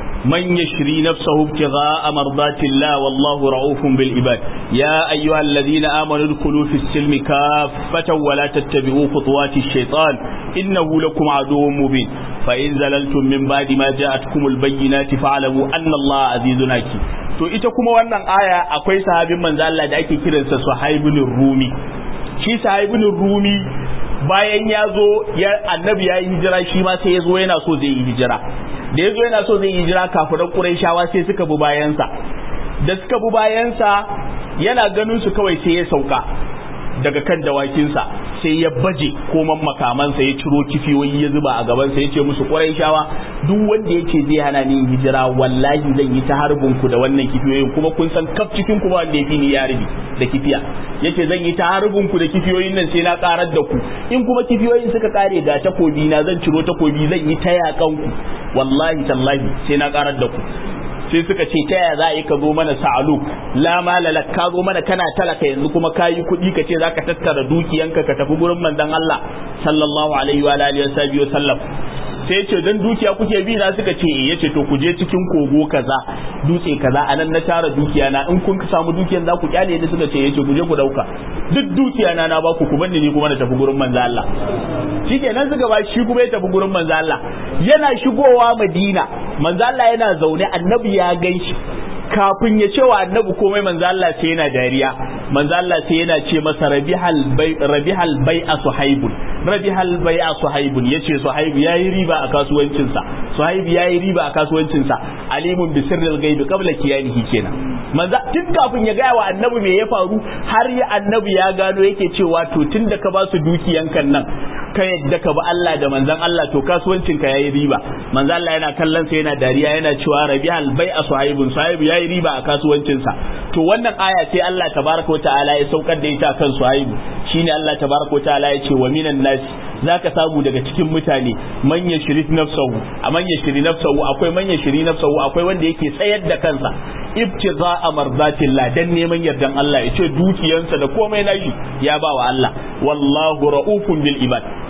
من يشري نفسه ابتغاء مرضات الله والله رؤوف بالعباد يا أيها الذين آمنوا ادخلوا في السلم كافة ولا تتبعوا خطوات الشيطان إنه لكم عدو مبين فإن زللتم من بعد ما جاءتكم البينات فاعلموا أن الله عزيز حكيم to ita kuma wannan aya akwai sahabin manzo Allah da ake kiransa Suhaibun Rumi shi Suhaibun Rumi bayan ya zo annabi ya yi hijira shi ma sai ya zo yana so zai yi hijira da ya zo yana so zai yi hijira kafiran Qurayshawa sai suka bi bayansa da suka bi bayansa yana ganin su kawai sai ya sauka daga kan dawakinsa sai ya baje koman makamansa ya ciro kifiyoyi ya zuba a gabansa ya ce musu Qurayshawa duk wanda yake zai hana ni hijira wallahi zan yi ta harbin ku da wannan kifiyoyin kuma kun san kaf cikin ku ba wanda yafi ni ya rubi da kifiya yace zan yi ta harbin ku da kifiyoyin nan sai na karar da ku in kuma kifiyoyin suka kare ga takobi na zan ciro takobi zan yi ta yakan ku wallahi tallahi sai na karar da ku sai suka ce ta yaya za a yi ka zo mana sa'alu la malala ka zo mana kana talaka yanzu kuma ka yi kuɗi ka ce za ka tattara dukiyanka ka tafi gurin manzon Allah sallallahu alaihi wa alihi wa sallam sai ce dan dukiya kuke bi na suka ce eh yace to ku je cikin kogo kaza dutse kaza anan na tara dukiya na in kun samu dukiyan za ku kyale ni suka ce yace ku je ku dauka duk dukiya na na baku ku banni ni kuma na tafi gurin manzo Allah shikenan suka ba shi kuma ya tafi gurin manzo Allah yana shigowa Madina manzo Allah yana zaune annabi ya ganshi kafin ya ce wa annabi komai manzo Allah sai yana dariya manzo Allah sai yana ce masa rabihal bai rabihal bai a suhaibun rabihal bai a suhaibun yace suhaibu yayi riba a kasuwancin sa suhaibu yayi riba a kasuwancin sa alimun bi sirril ghaibi qabla kiyanihi kenan manzo tun kafin ya gaya wa annabi me ya faru har ya annabi ya gano yake cewa to tun da ka ba su dukiyankan nan ka yadda ka ba Allah da manzon Allah to kasuwancin ka yayi riba manzo Allah yana kallon sa yana dariya yana cewa rabihal bai a suhaibun suhaibu yayi riba a kasuwancinsa to wannan aya ce Allah tabaraka wa ta'ala ya saukar da ita kan Suhaibu shine Allah tabaraka wa ta'ala ya ce wa minan nasi zaka samu daga cikin mutane man yashri nafsahu a man yashri nafsahu akwai man yashri nafsahu akwai wanda yake tsayar da kansa ibtiza amardatillah dan neman yardan Allah ya ce dukiyansa da komai nashi ya ba wa Allah wallahu raufun bil ibad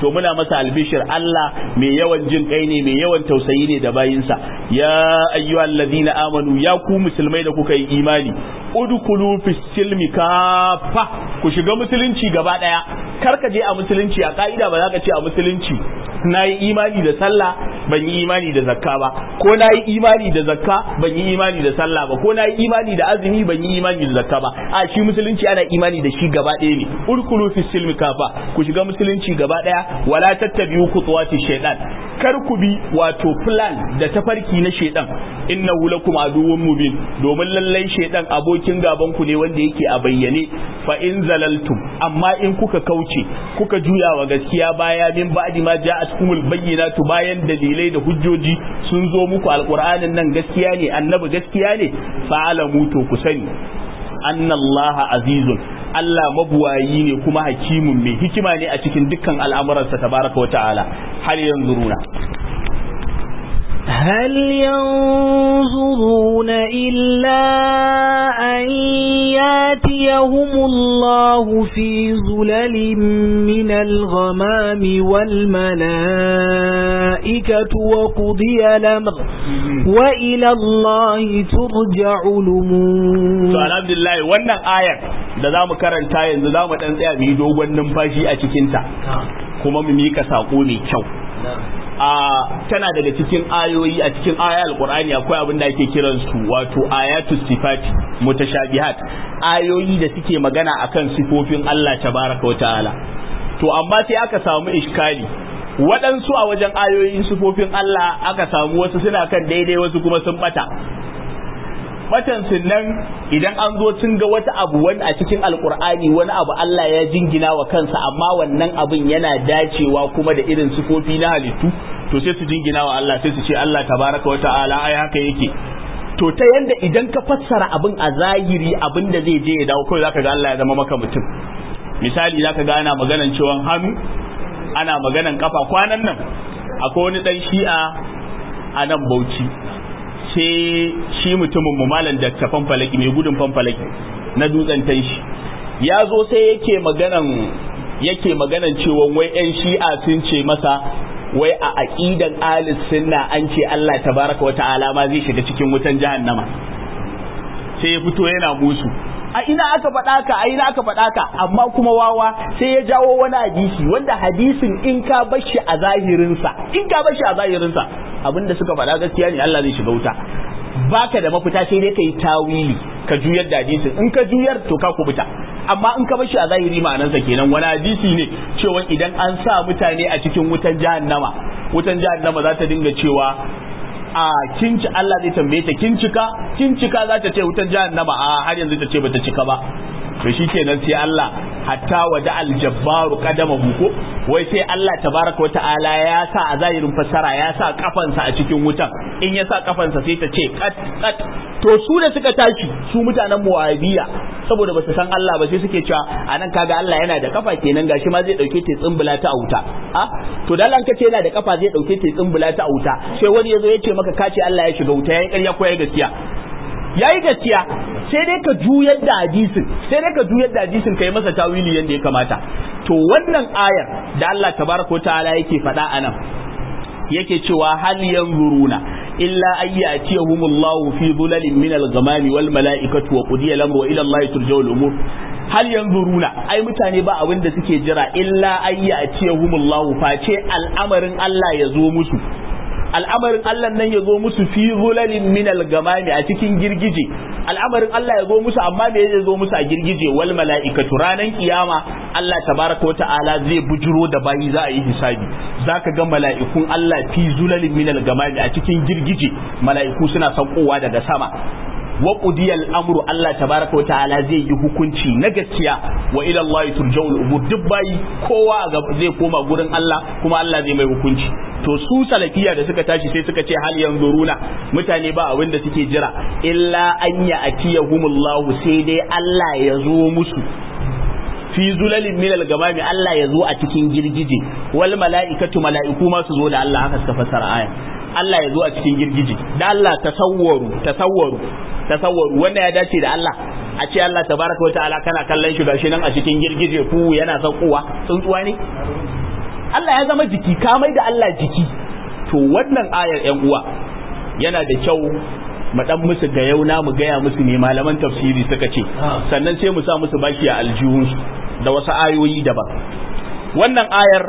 to muna masa albishir Allah mai yawan jin kai ne mai yawan tausayi ne da bayinsa ya ayyuhal ladina amanu ya ku musulmai da kuka yi imani udkhulu fis silmi kafa ku shiga musulunci gaba daya kar ka je a musulunci a ka'ida ba za ka ce a musulunci na yi imani da sallah ban yi imani da zakka ba ko na yi imani da zakka ban yi imani da sallah ba ko na yi imani da azumi ban yi imani da zakka ba a shi musulunci ana imani da shi gaba ɗaya ne urkulu fi silmi kafa ku shiga musulunci gaba ɗaya wala tattabi'u khutuwati shaytan kar ku bi wato plan da tafarki na shaytan innahu lakum aduwwun mubin domin lallai shaytan abokin gaban ku ne wanda yake a bayyane fa in zalaltum amma in kuka kauce kuka juya wa gaskiya baya min ba'di ma ja'atkumul bayyinatu bayan dalilai da hujjoji sun zo muku alqur'anin nan gaskiya ne annabi gaskiya ne fa'alamu to ku sani annallaha azizun Allah mabuwayi ne kuma hakimun mai hikima ne a cikin dukkan al'amuransa tabaraka wa ta'ala har yanzu runa هل ينظرون إلا أن ياتيهم الله في ظلل من الغمام والملائكة وقضي الأمر وإلى الله ترجع الأمور to alhamdulillah wannan ayar da za mu karanta yanzu za mu dan tsaya mu yi dogon numfashi a cikinta kuma mu mika sako mai kyau a tana daga cikin ayoyi a cikin aya alqur'ani akwai abin da ake kiran su wato ayatu sifati mutashabihat ayoyi da suke magana akan sifofin Allah tabaraka wa ta'ala to amma sai aka samu iskali waɗansu a wajen ayoyin sifofin Allah aka samu wasu suna kan daidai wasu kuma sun bata batan nan idan an zo sun ga wata abu wani a cikin alkur'ani wani abu Allah ya jingina wa kansa amma wannan abin yana dacewa kuma da irin sifofi na halittu to sai su jingina wa Allah sai su ce Allah tabaraka wa ta'ala ai haka yake to ta yanda idan ka fassara abin a zahiri abin da zai je ya dawo kawai zaka ga Allah ya zama maka mutum misali zaka ga ana maganan cewa hannu ana maganan kafa kwanan nan akwai wani dan shi'a a nan Bauchi sai shi mutumin mu malam da ta fanfalaki mai gudun fanfalaki na dutsen tanshi ya zo sai yake maganan yake maganan cewa wai yan shi'a sun ce masa wai a aqidan alis sunna an ce Allah tabaraka wata'ala ma zai shiga cikin wutan jahannama sai ya fito yana musu a ina aka faɗa ka a ina aka faɗa ka amma kuma wawa sai ya jawo wani hadisi wanda hadisin in ka bashi a zahirinsa in ka bashi a zahirinsa abinda suka faɗa gaskiya ne Allah zai shiga wuta baka da mafita sai dai kai tawili ka juyar da hadisin in ka juyar to ka kubuta amma in ka bashi a zahiri ma'anarsa kenan wani hadisi ne cewa idan an sa mutane a cikin wutan jahannama wutan jahannama za ta dinga cewa a kinci Allah zai tambaye ta kin cika kin cika za ta ce wutan jahannama a har yanzu ta ce bata cika ba to shikenan sai Allah hatta wada aljabbaru qadama ko wai sai Allah tabaraka wa ta'ala ya sa a zahirin fassara ya sa kafansa a cikin wutan in ya sa kafansa sai ta ce kat kat to su da suka tashi su mutanen muwabiya saboda ba su san Allah ba sai suke cewa anan kaga Allah yana da kafa kenan gashi ma zai dauke ta tsumbula ta auta a to dan an kace yana da kafa zai dauke ta tsumbula ta auta sai wani yazo ya ce maka kace Allah ya shiga wuta yayi ƙarya ko yayi gaskiya yayi gaskiya sai dai ka juyar da hadisin sai dai ka juyar da hadisin kai masa tawili yanda ya kamata to wannan ayar da Allah tabaraka ta'ala yake faɗa anan yake cewa hal yanzuruna illa ayyatihumullahu fi dhulalin min al-ghamami wal mala'ikatu wa qudiya al-amru wa ila Allah turja'u al-umur hal yanzuruna ai mutane ba abin da suke jira illa ayyatihumullahu face al'amarin Allah ya zo musu al'amarin Allah nan ya zo musu fi zulalin min al-gamami a cikin girgije al'amarin Allah ya zo musu amma me ya zo musu a girgije wal mala'ikatu ranan kiyama Allah tabaraka wa ta'ala zai bujuro da bayi za a yi hisabi zaka ga mala'ikun Allah fi zulalin min al-gamami a cikin girgije mala'iku suna saukowa daga sama wa qudiyal amru Allah tabaraka wa ta'ala zai yi hukunci na gaskiya wa ila Allah turja'ul umur duk bayi kowa zai koma gurin Allah kuma Allah zai mai hukunci to su salafiya da suka tashi sai suka ce hal yanzuruna mutane ba abin da suke jira illa an ya atiyahumullahu sai dai Allah ya zo musu fi zulalin minal gamami Allah ya zo a cikin girgije wal mala'ikatu mala'iku ma su zo da Allah haka suka fassara aya Allah ya zo a cikin girgije da Allah tasawwaru tasawwaru tasawwaru wanda ya dace da Allah a ce Allah tabaraka wa ta'ala kana kallon shi gashi nan a cikin girgije ku yana saukowa tsuntsuwa ne Allah ya zama jiki ka mai da Allah jiki to wannan ayar ƴan uwa yana da kyau mu dan musu ga yauna mu gaya musu ne malaman tafsiri suka ce sannan sai mu sa musu baki a aljihunsu da wasu ayoyi daban wannan ayar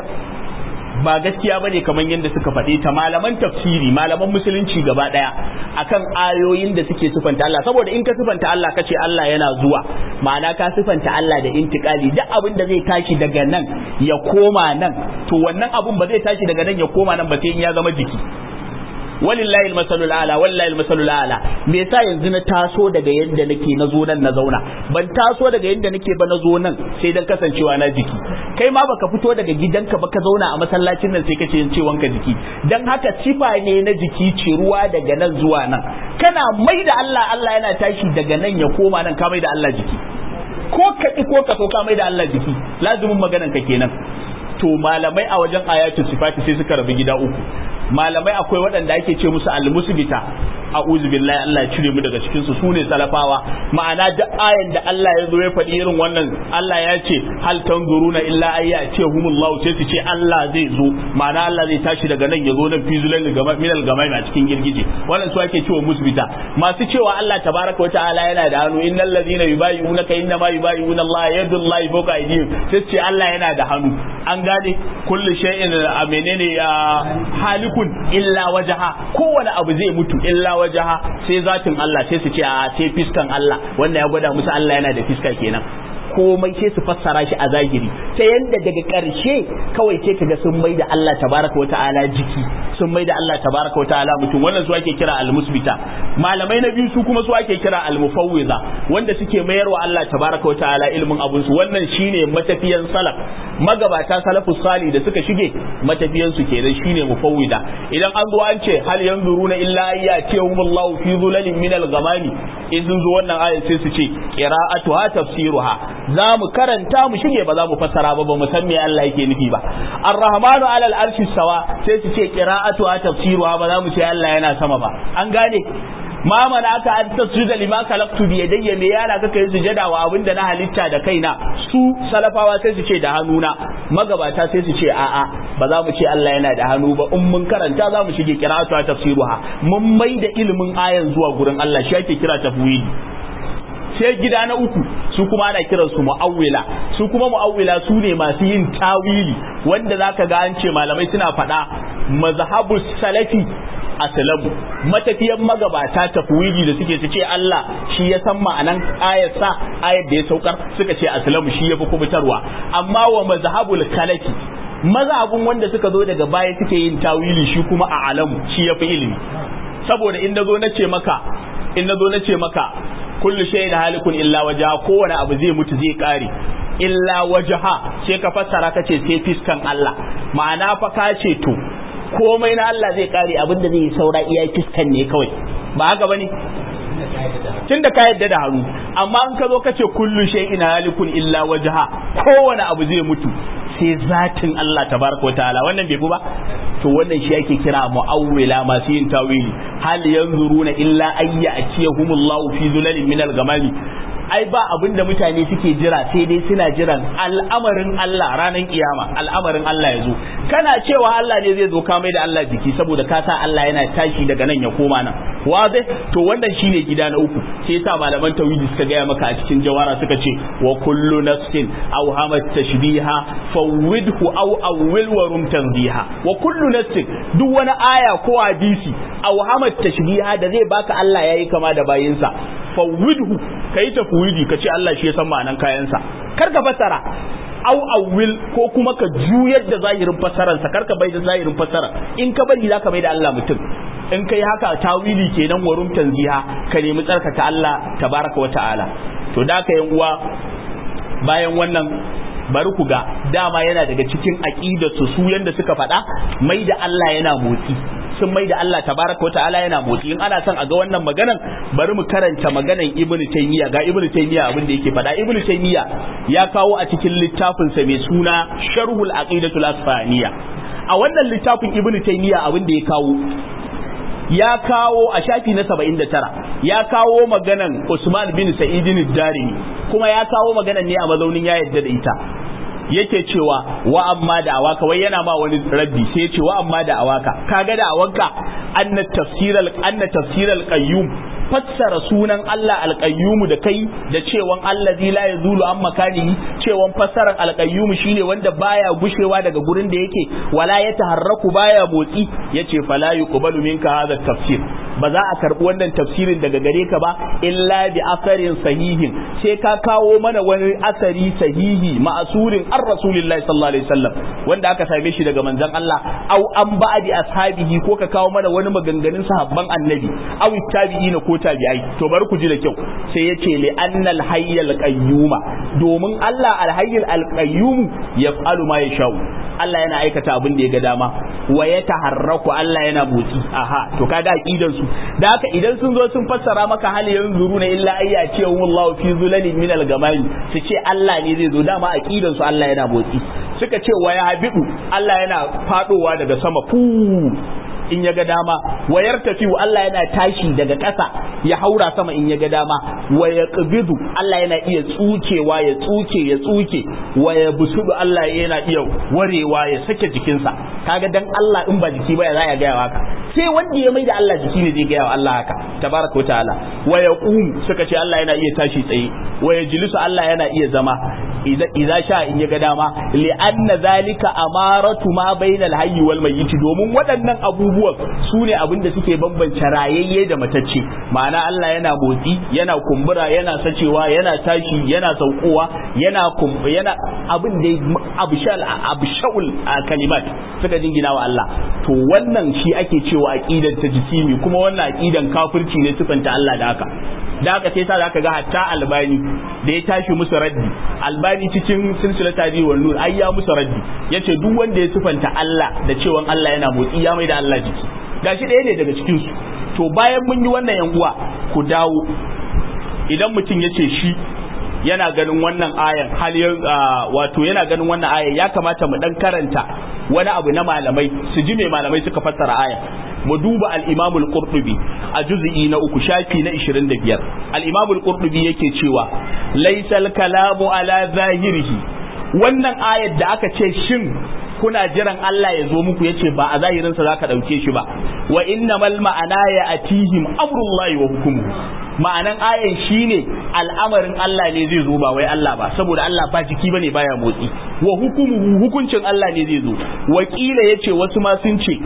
ba gaskiya bane kamar yadda suka faɗe ta malaman tafsiri malaman musulunci gaba ɗaya akan ayoyin da suke sifanta Allah saboda in ka sifanta Allah ka ce Allah yana zuwa ma'ana ka sifanta Allah da intikali duk abin da zai tashi daga nan ya koma nan to wannan abun ba zai tashi daga nan ya koma nan ba sai in ya zama jiki walillahi almasalul ala wallahi almasalul ala me yasa yanzu na taso daga yadda nake na zo nan na zauna ban taso daga yadda nake ba na zo nan sai dan kasancewa na jiki kai ma baka fito daga gidanka ba ka zauna a masallacin nan sai kace ce wanka jiki dan haka sifa ne na jiki ce ruwa daga nan zuwa nan kana mai da Allah Allah yana tashi daga nan ya koma nan ka mai da Allah jiki ko ka ko ka so ka mai da Allah jiki lazumin maganan ka kenan to malamai a wajen ayatul sifati sai suka rabu gida uku malamai akwai waɗanda ake ce musu almusbita a'udhu billahi Allah ya cire mu daga cikin su sune salafawa ma'ana duk ayan da Allah ya zo ya faɗi irin wannan Allah ya ce hal tanzuruna illa ayya ce humullahu sai su ce Allah zai zo ma'ana Allah zai tashi daga nan ya zo nan fi zulal gama minal gamai a cikin girgije wannan su ake cewa musbita masu cewa Allah tabaraka wa ta'ala yana da hannu innal ladina yubayyi'unaka inna ma yubayyi'una Allah yadullahi fawqa aydihim sai ce Allah yana da hannu an gane kullu shay'in a menene halikun illa wajaha kowane abu zai mutu illa wajaha sai zatin Allah sai su ce a sai fiskan Allah wannan ya gwada musu Allah yana da fiska kenan komai sai su fassara shi a zahiri ta yanda daga ƙarshe kawai sai kaga sun mai da Allah tabaraka wa ta'ala jiki sun mai da Allah tabaraka wa ta'ala mutum wannan su ake kira al-musbita malamai na biyu su kuma su ake kira al-mufawwiza wanda suke mayar wa Allah tabaraka wa ta'ala ilmin abun su wannan shine matafiyan salaf magabata salafus sali da suka shige matafiyan su kenan shine mufawwida idan an zo an ce hal yanzuruna illa ayyatihum Allahu fi dhulalin min al-ghamami in sun zo wannan ayat sai su ce qira'atuha tafsiruha za mu karanta mu shige ba za mu fassara ba ba mu san me Allah yake nufi ba ar-rahmanu alal arshi sawa sai su ce qira'atuha tafsiruha ba za mu ce Allah yana sama ba an gane ma mana aka an tasjuda lima khalaqtu bi yadayya me yana kaka yi sujada wa abinda na halitta da kaina su salafawa sai su ce da hannuna magabata sai su ce a'a ba za mu ce Allah yana da hannu ba in mun karanta za mu shige qira'atu tafsiruha mun mai da ilimin ayan zuwa gurin Allah shi ake kira tafwidi sai gida na uku su kuma ana kiran su mu'awwila su kuma mu'awwila su ne masu yin tawili wanda zaka ga an ce malamai suna faɗa mazhabus salafi aslamu matafiyan magabata tafwidi da suke su ce Allah shi ya san ma'anan ayatsa ayat da ya saukar suka ce aslamu shi ya fi kubutarwa amma wa mazhabul kalafi mazhabun wanda suka zo daga baya suke yin tawili shi kuma a alamu shi ya fi ilimi saboda in nazo na ce maka in nazo na ce maka kullu shay'in halikun illa wajha kowane abu zai mutu zai kare illa wajha sai ka fassara kace sai fiskan Allah ma'ana fa ka ce to komai na Allah zai kare abin da zai yi saura iya fiskan ne kawai ba haka bane tun da ka yadda da hannu amma in ka zo ka ce kullu shay'in halikun illa wajha kowane abu zai mutu sai zatin Allah tabaraka wataala wannan bai fi ba to wannan shi ake kira mu'awwila masu yin tawili hal yanzuruna illa ayya atiyahumullahu fi zulalin minal gamami ai ba abin da mutane suke jira sai dai suna jiran al'amarin Allah ranar kiyama al'amarin Allah ya zo kana cewa Allah ne zai zo ka mai da Allah jiki saboda ka sa Allah yana tashi daga nan ya koma nan waze to wannan shine gida na uku sai yasa malaman tauhidi suka gaya maka a cikin jawara suka ce wa kullu nafsin aw hamat tashbiha fawwidhu aw awwil wa rum tanziha wa kullu nafsin duk wani aya ko hadisi aw hamat tashbiha da zai baka Allah yayi kama da bayinsa fawwidhu kai tafwidi ka ce Allah shi ya san ma'anan kayansa kar ka fassara au awwil ko kuma ka juyar da zahirin fassararsa kar ka bai da zahirin fassara in ka bari zaka bai da Allah mutum in kai haka tawili kenan warum tanziha ka nemi tsarkaka Allah tabaraka wa ta'ala to da ka yan uwa bayan wannan bari ku ga dama yana daga cikin aqidarsu su yanda suka faɗa mai da Allah yana motsi sun mai da Allah tabaraka wa ta'ala yana motsi in ana son a ga wannan maganan bari mu karanta maganan Ibn Taymiyyah ga Ibn Taymiyyah abin da yake faɗa Ibn Taymiyyah ya kawo a cikin littafin sa mai suna Sharhul Aqidatul Asfaniyya a wannan littafin Ibn Taymiyyah abin da ya kawo ya kawo a shafi na 79 ya kawo maganan Usman bin Sa'id Darimi kuma ya kawo maganan ne a mazaunin ya yadda da ita yake cewa wa amma da awaka wai yana ma wani rabbi sai ya ce wa amma da awaka kaga da awanka anna tafsiral anna tafsiral qayyum fassara sunan Allah alƙayyumu da kai da cewan allazi la yazulu an makanihi cewan fassarar alƙayyumu shine wanda baya gushewa daga gurin da yake wala ya taharraku baya motsi yace fala yuqbalu minka hadha tafsir ba za a karbi wannan tafsirin daga gare ka ba illa bi asarin sahihin sai ka kawo mana wani asari sahihi ma'asurin an rasulillahi sallallahu alaihi wasallam wanda aka same shi daga manzon Allah au an ba'di ashabihi ko ka kawo mana wani maganganun sahabban annabi au tabi'ina ko tabi'ai to bari ku ji da kyau sai yace li annal hayyal qayyuma domin Allah al hayyul al qayyum yaf'alu ma yashau Allah yana aikata abin da ya ga dama wa ya taharraku Allah yana motsi aha to kaga aqidan su da haka idan sun zo sun fassara maka hal yanzuru na illa ayya ce wallahu fi zulalin min al gamami su ce Allah ne zai zo dama aqidan su Allah yana motsi suka ce wa ya habidu Allah yana fadowa daga sama fu in ya ga dama wayar tafi Allah yana tashi daga ƙasa ya haura sama in ya ga dama wa ya ƙabidu Allah yana iya tsukewa ya tsuke ya tsuke wa ya busudu Allah yana iya warewa ya sake jikinsa kaga dan Allah in ba jiki ba ya za ya gaya haka sai wanda ya maida Allah jiki ne zai gaya wa Allah haka tabaraka ta'ala wa ya qum suka ce Allah yana iya tashi tsaye wa ya jilisu Allah yana iya zama idza sha in ya ga dama li anna zalika amaratu ma bainal hayyi wal mayyit domin waɗannan abubuwan su ne abin da suke bambance rayayye da matacce ma'ana Allah yana motsi yana kumbura yana sacewa yana tashi yana saukowa yana yana abin da abshal abshaul kalimat suka jingina wa Allah to wannan shi ake cewa aqidan ta jisimi kuma wannan aqidan kafirci ne sifanta Allah da haka da haka sai sa zaka ga hatta albani da ya tashi musu raddi albani cikin silsilata bi wal nur ai ya musu raddi yace duk wanda ya sifanta Allah da cewa Allah yana motsi ya mai da Allah jiki gashi ɗaya ne daga cikin su to bayan mun yi wannan yan uwa ku dawo idan mutum yace shi yana ganin wannan ayan hal wato yana ganin wannan ayan ya kamata mu dan karanta wani abu na malamai su ji me malamai suka fassara ayan mu duba al-Imam al-Qurtubi a juz'i na uku shafi na 25 al-Imam al-Qurtubi yake cewa laysal kalamu ala zahirihi wannan ayar da aka ce shin kuna jiran Allah ya zo muku yace ba a zahirinsa zaka dauke shi ba wa innamal ma'ana ya atihim amrullahi wa hukmuhu ma'anan ayan shine al'amarin Allah ne zai zo ba wai Allah ba saboda Allah ba jiki bane baya motsi wa hukumu hukuncin Allah ne zai zo wakila yace wasu ma sun ce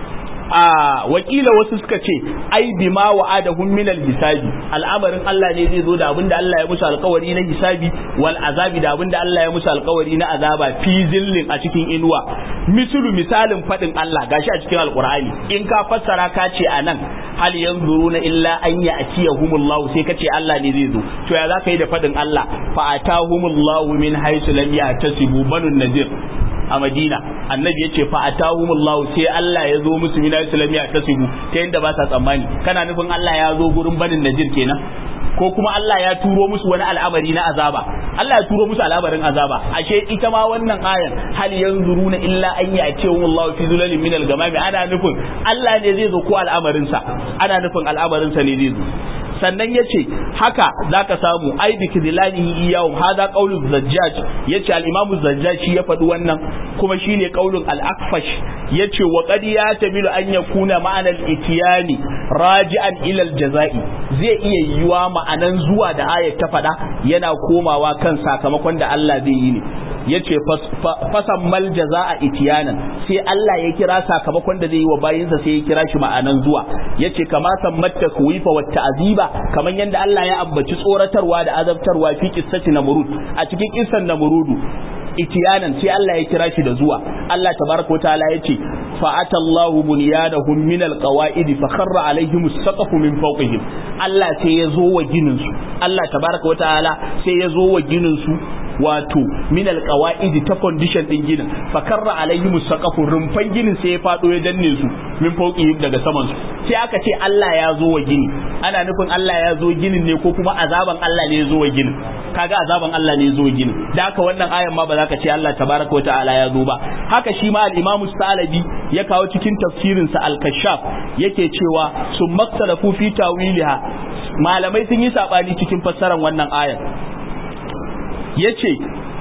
a wakila wasu suka ce ai bima wa'adahum min hisabi al'amarin Allah ne zai zo da abinda Allah ya musu alkawari na hisabi wal azabi da abinda Allah ya musu alkawari na azaba fi zillin a cikin inuwa misulu misalin fadin Allah gashi a cikin alqur'ani in ka fassara ka ce anan hal yanzuruna illa an ya'tiyahumullahu sai ka ce Allah ne zai zo to ya zaka yi da fadin Allah fa atahumullahu min haythu lam yahtasibu banun nadir a Madina annabi ya ce fa atahumullahu sai Allah ya zo musu mina islamiyya ta sibu ta yadda ba sa tsammani kana nufin Allah ya zo gurin banin najir kenan ko kuma Allah ya turo musu wani al'amari na azaba Allah ya turo musu al'amarin azaba ashe ita ma wannan ayan hal yanzuruna illa an ya'tihum Allah fi zulalin min al-gamami ana nufin Allah ne zai zo ko al'amarin sa ana nufin al'amarin sa ne zai zo sannan ya ce haka za ka samu ai bi kidlanihi iyahum hada qaulu zajjaj yace al-imam zajjaj shi ya faɗi wannan kuma shine qaulun al-akfash yace wa qad yatamilu an yakuna ma'ana al-itiyani raji'an ila al-jazai zai iya yiwa ma'anan zuwa da ayat ta faɗa yana komawa kan sakamakon da Allah zai yi ne yace fasan mal jaza'a itiyanan sai Allah ya kira sakamakon da zai yi wa bayinsa sai ya kira shi ma'anan zuwa yace kama sammat takwifa wa ta'ziba kaman yanda Allah ya ambaci tsoratarwa da azabtarwa fi qissati namrud a cikin kissan namrudu itiyanan sai Allah ya kira shi da zuwa Allah tabaraka ta'ala yace fa atallahu bunyanahum min alqawaid fa kharra alaihim as-saqfu min fawqihim Allah sai ya zo wa ginin su Allah tabaraka ta'ala sai ya zo wa ginin su wato min alqawaidi ta condition din ginin fa karra alaihim saqafu rumfan ginin sai ya fado ya danne su min fauqihim daga saman su sai aka ce Allah ya zo wa gini ana nufin Allah ya zo ginin ne ko kuma azaban Allah ne ya zo wa ginin kaga azaban Allah ne ya zo wa ginin da haka wannan ayan ma ba za ka ce Allah tabaraka wa ta'ala ya zo ba haka shi ma al-Imam Salabi ya kawo cikin tafsirin sa al-Kashaf yake cewa sun maktalafu fi tawiliha malamai sun yi sabani cikin fassarar wannan ayar yace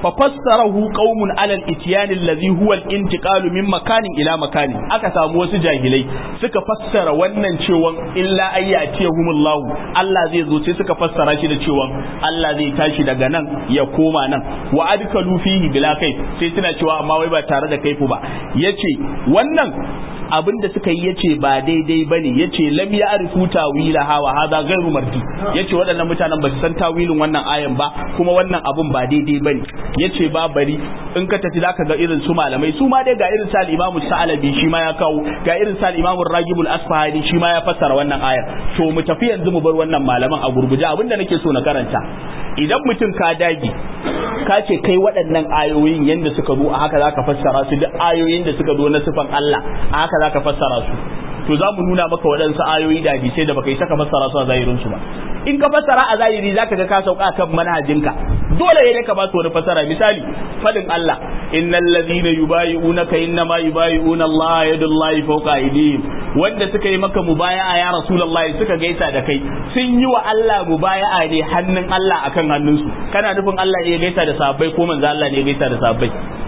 fa fassarahu qaumun ala al-ityan alladhi huwa al-intiqalu min makanin ila makanin aka samu wasu jahilai suka fassara wannan cewa illa ayyatihumullahu Allah zai zo sai suka fassara shi da cewa Allah zai tashi daga nan ya koma nan wa adkalu fihi bila kai sai suna cewa amma wai ba tare da kaifu ba yace wannan abin da suka yi yace ba daidai bane yace lam ya'rifu tawilaha wa hadha ghairu mardi yace waɗannan mutanen ba su san tawilin wannan ayan ba kuma wannan abun ba daidai bane yace ba bari in ka tafi zaka ga irin su malamai su ma dai ga irin sa al-Imam Sa'alabi shi ma ya kawo ga irin sa al-Imam Ragibul Asfahani shi ma ya fassara wannan ayar to mu tafi yanzu mu bar wannan malaman a gurguje abin da nake so na karanta idan mutum ka dage ka ce kai waɗannan ayoyin yanda suka zo a haka zaka fassara su duk ayoyin da suka zo na sifan Allah a haka zaka fassara su to za mu nuna maka waɗansu ayoyi da hadisai da baka yi saka fassara su a zahirin su ba in ka fassara a zahiri zaka ga ka sauka kan manhajinka dole ne ka ba su wani fassara misali fadin Allah innal ladhina yubayi'unaka innama yubayi'una Allah yadullahi fawqa aydihim wanda suka yi maka mubaya'a ya rasulullahi suka gaisa da kai sun yi wa Allah mubaya'a ne hannun Allah akan hannunsu kana nufin Allah ne ya gaisa da sahabbai ko manzo Allah ne ya gaisa da sahabbai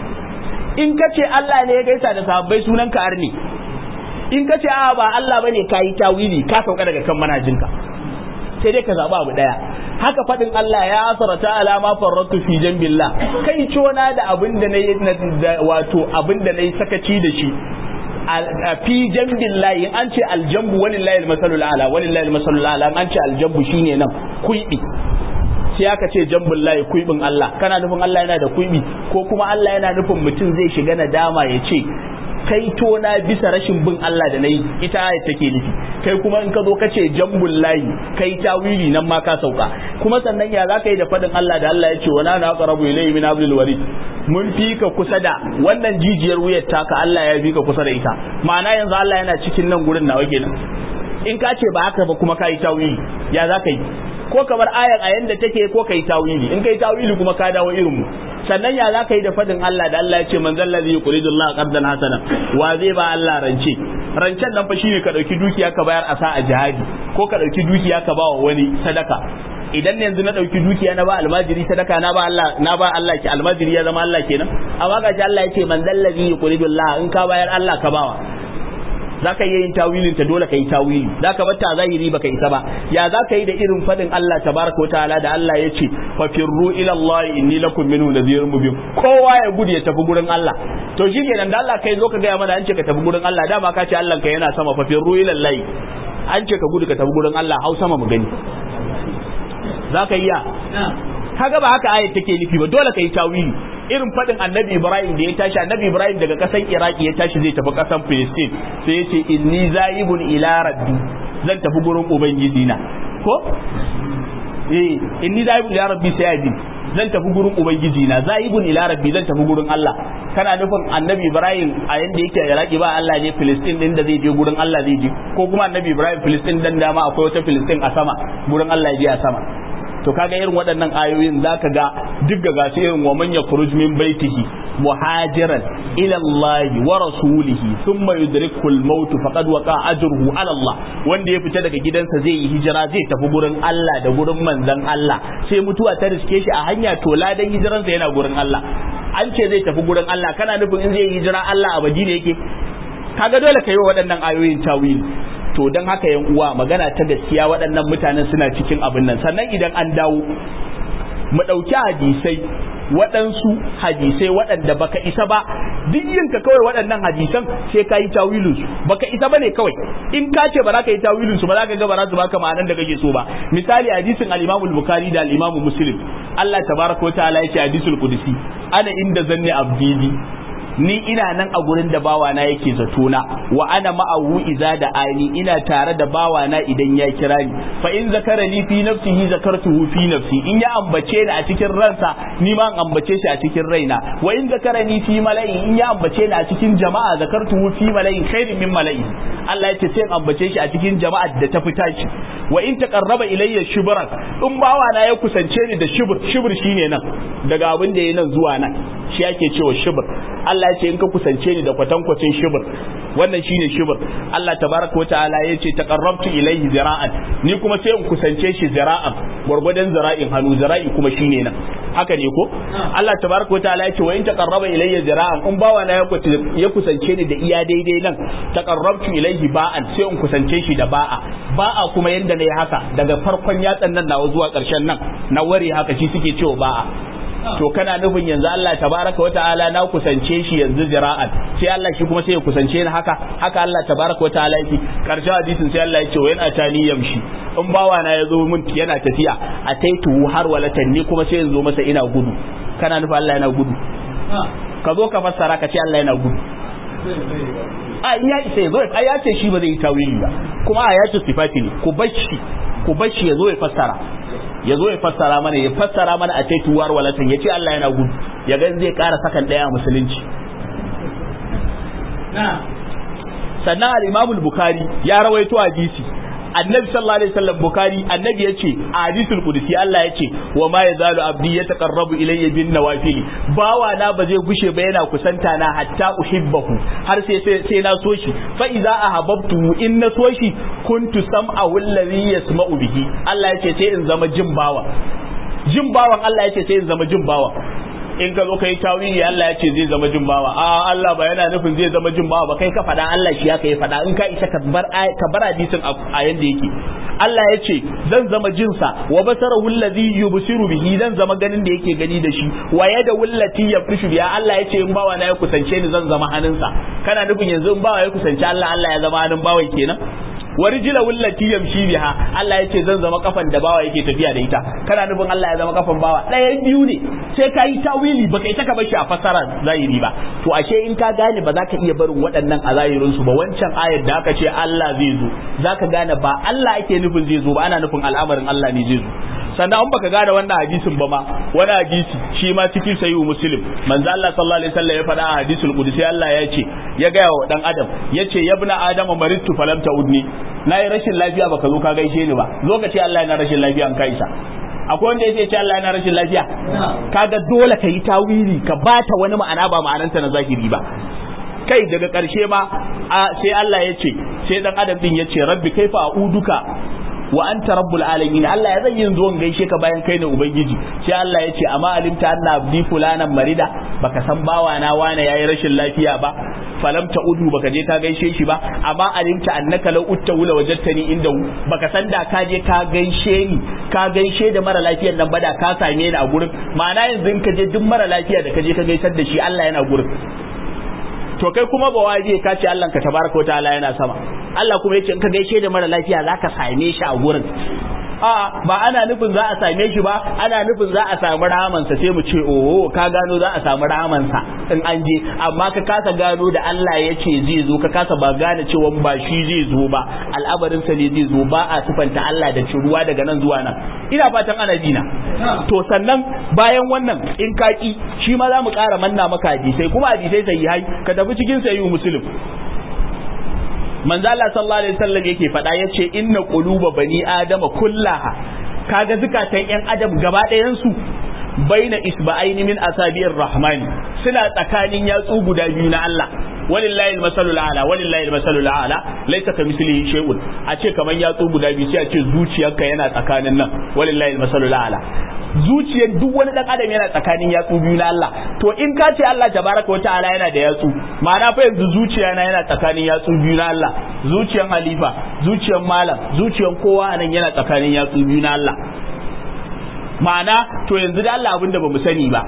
in ka ce Allah ne ya gaisa da sahabbai sunan ka arni in ka ce a ba Allah bane kayi tawili ka sauka daga kan manajinka sai dai ka zaba abu daya haka fadin Allah ya asarata alama farratu fi jambillah kai cona da abin da nayi wato abin da nayi sakaci da shi a fi jambillahi an ce aljambu walillahi almasalul ala walillahi almasalul ala an ce aljambu shine nan kuibi sai aka ce jambul layi kuibin Allah kana nufin Allah yana da kuibi ko kuma Allah yana nufin mutum zai shiga nadama ya ce kai to na bisa rashin bin Allah da nayi ita ayat take nufi kai kuma in ka zo ka ce jambul layi kai tawili nan ma ka sauka kuma sannan ya za ka yi da fadin Allah da Allah ya ce wana na aqrabu ilayhi min hablil warid mun fi ka kusa da wannan jijiyar wuyar taka Allah ya fi ka kusa da ita ma'ana yanzu Allah yana cikin nan gurin nawa kenan in ka ce ba haka ba kuma ka yi tawili ya za ka yi ko kamar ayar a yanda take ko kai tawili in kai tawili kuma ka dawo irin mu sannan ya za ka yi da fadin Allah da Allah ya ce man zallazi yuridu Allah qardan hasana wa zai ba Allah rance rancen nan fa shine ka dauki dukiya ka bayar a sa a jihadi ko ka dauki dukiya ka ba wa wani sadaka idan yanzu na dauki dukiya na ba almajiri sadaka na ba Allah na ba Allah ki almajiri ya zama Allah kenan amma ga Allah ya ce man zallazi yuridu Allah in ka bayar Allah ka bawa za ka iya yin tawilin ta dole ka yi tawili za ka bata zahiri baka isa ba ya za ka yi da irin fadin Allah tabaraka wa ta'ala da Allah ya ce fa firru ila Allah inni lakum minhu nadhirun mubin kowa ya gudu ya tafi gurin Allah to shi kenan da Allah kai zo ka gaya mana an ce ka tafi gurin Allah dama ka ce Allah ka yana sama fa firru ila Allah an ce ka gudu ka tafi gurin Allah hau sama mu gani za ka iya kaga ba haka ayat take nufi ba dole ka yi tawili irin faɗin annabi ibrahim da ya tashi annabi ibrahim daga ƙasan iraki ya tashi zai tafi ƙasan filistin sai ya ce inni za'ibun ila rabbi zan tafi gurin ubangiji na ko eh inni za'ibun ila rabbi sai ya zan tafi gurin ubangiji na za'ibun ila rabbi zan tafi gurin Allah kana nufin annabi ibrahim a yanda yake iraki ba Allah ne filistin din da zai je gurin Allah zai je ko kuma annabi ibrahim filistin dan dama akwai wata filistin a sama gurin Allah ya je a sama to kaga irin waɗannan ayoyin zaka ga duk ga gasu irin wa man yakhruj min baitihi muhajiran ila Allah wa rasulihi thumma yudrikhu al-maut faqad waqa ajruhu ala Allah wanda ya fita daga gidansa zai yi hijira zai tafi gurin Allah da gurin manzon Allah sai mutuwa ta riske shi a hanya to ladan hijiransa yana gurin Allah an ce zai tafi gurin Allah kana nufin in zai yi hijira Allah a Madina yake kaga dole ka yi wa waɗannan ayoyin tawili to don haka yan uwa magana ta gaskiya waɗannan mutanen suna cikin abin nan sannan idan an dawo mu ɗauki hadisai waɗansu hadisai waɗanda baka isa ba duk yinka kawai waɗannan hadisan sai ka yi tawilin su baka isa bane kawai in ka ce ba za ka yi tawilin su ba za ka ga ba za su baka ma'anan da kake so ba misali hadisin al-Imam al-Bukhari da al-Imam Muslim Allah tabaraka wa ta'ala yace hadisul qudsi ana inda zanni abdi ni ina nan a gurin da bawana yake zatona wa ana ma'ahu iza da ani ina tare da bawana idan ya kira ni fa in zakarani fi nafsihi zakartuhu fi nafsi in ya ambace ni a cikin ransa ni ma an ambace shi a cikin raina wa in zakarani fi mala'in in ya ambace ni a cikin jama'a zakartuhu fi mala'in khairin min mala'in Allah ya ce sai ambace shi a cikin jama'a da ta fita shi wa in taqarraba ilayya shibran in bawana ya kusance ni da shibr shibr shine nan daga abin da yayi nan zuwa nan shi ake cewa shibr Allah ya ce in ka kusance ni da kwatankwacin shibir wannan shine shibir Allah tabaraka wa ta'ala ya ce taqarrabtu ilayhi zira'an ni kuma sai in kusance shi zira'an gwargwadon zira'in hannu zira'i kuma shine nan haka ne ko Allah tabaraka ta'ala yace wa in taqarraba ilayya zira'an in bawa na ya kusance ni da iya daidai nan taqarrabtu ilayhi ba'an sai in kusance shi da ba'a ba'a kuma yanda nayi haka daga farkon yatsan nan nawa zuwa karshen nan na ware haka shi suke cewa ba'a to kana nufin yanzu Allah tabaraka wa ta'ala na kusance shi yanzu zira'an sai Allah shi kuma sai ya kusance ni haka haka Allah tabaraka wa ta'ala yake karshen hadisin sai Allah ya ce wa yana tani yamshi in bawa na ya zo min yana tafiya a taitu har walatan ni kuma sai yanzu masa ina gudu kana nufin Allah yana gudu ka zo ka fassara ka ce Allah yana gudu a in ya isa ya zo ai ya ce shi ba zai yi tawili ba kuma a ya ce sifati ne ku bashi ku bashi ya zo ya fassara ya zo ya fassara mana ya fassara mana a ce tuwar walatan ya ce Allah yana gudu ya ga zai ƙara sakan ɗaya a musulunci sannan al-Imam al-Bukhari ya rawaito hadisi annabi sallallahu alaihi wasallam bukhari annabi yace a hadisul qudsi Allah yace wa ma yazalu abdi yataqarrabu ilayya bin nawafil bawa na ba zai gushe ba yana kusanta na hatta uhibbahu har sai sai na so shi fa idza ahabbtu in na so shi kuntu sam'ahu alladhi yasma'u bihi Allah yace sai in zama jin bawa jin bawan Allah yace sai in zama jin bawa in ka zo ka yi tawili Allah ya ce zai zama jin bawa a Allah ba yana nufin zai zama jin bawa ba kai ka faɗa Allah shi ya kai faɗa in ka isa ka bar ka bar hadisin a yanda yake Allah ya ce zan zama jinsa wa basarahu allazi yubsiru bihi zan zama ganin da yake gani da shi wa yada wallati yafrishu biya Allah ya ce in bawa na ya kusance ni zan zama hannunsa kana nufin yanzu in bawa ya kusance Allah Allah ya zama hannun bawan kenan wa rijla wallati yamshi biha Allah ya ce zan zama kafan da bawa yake tafiya da ita kana nufin Allah ya zama kafan bawa ɗaya biyu ne sai ka yi tawili baka ita ka bar shi a fasara zahiri ba to ashe in ka gane ba za ka iya barin waɗannan a zahirin su ba wancan ayar da aka ce Allah zai zo za ka gane ba Allah ake nufin zai zo ba ana nufin al'amarin Allah ne zai zo sannan an baka gane wannan hadisin ba ma wani hadisi shi ma cikin sahihu muslim manzo Allah sallallahu alaihi wasallam ya faɗa a hadisul qudsi Allah ya ce ya ga wa dan adam yace yabna adama maridtu falam ta'udni nayi rashin lafiya baka zo ka gaishe ni ba zo ka ce Allah yana rashin lafiya an kaisa akwai wanda yace ce Allah yana rashin lafiya kaga dole ka yi tawili ka bata wani ma'ana ba ma'ananta na zahiri ba kai daga ƙarshe ma sai Allah ya ce sai dan adam din ya ce rabbi kaifa a'uduka wa anta rabbul alamin Allah ya zan yin zuwan gaishe ka bayan kai ne ubangiji sai Allah ya ce amma alimta anna abdi fulanan marida baka san bawa na wane yayi rashin lafiya ba falam ta udu baka je ka gaishe shi ba amma alimta annaka law utta wula wajadtani inda baka san da ka je ka gaishe ni ka gaishe da mara lafiyar nan ba da ka same ni a gurin ma'ana yanzu in ka je duk mara lafiya da ka je ka gaisar da shi Allah yana gurin to kai kuma ba waje ka ce Allah ka tabaraka wa ta'ala yana sama Allah kuma yace in ka gaishe da mara lafiya zaka same shi a gurin a ba ana nufin za a same shi ba ana nufin za a samu rahamansa sai mu ce oho ka gano za a samu rahamansa in an je amma ka kasa gano da Allah ya ce zai zo ka kasa ba gane cewa ba shi zai zo ba al'amarin sa ne zai zo ba a sifanta Allah da ruwa daga nan zuwa nan ina fatan ana dina to sannan bayan wannan in ka ki shi ma za mu ƙara manna maka hadisai kuma hadisai sai hai ka tafi cikin sahihu muslim manzo Allah sallallahu alaihi wasallam yake faɗa yace inna quluba bani adama kullaha kaga zukatan yan adam gaba ɗayan su baina isba'aini min asabi'ir rahmani suna tsakanin yatsu guda biyu na Allah walillahi almasalul a'la walillahi almasalul a'la laysa kamithlihi shay'un a ce kaman yatsu guda biyu sai a ce zuciyarka yana tsakanin nan walillahi almasalul a'la zuciyar duk wani dan adam yana tsakanin yatsu biyu na Allah to in ka ce Allah tabaraka wa ta'ala yana da yatsu ma'ana fa yanzu zuciya na yana tsakanin yatsu biyu na Allah zuciyar halifa zuciyar malam zuciyar kowa anan yana tsakanin yatsu biyu na Allah ma'ana to yanzu da Allah abinda bamu sani ba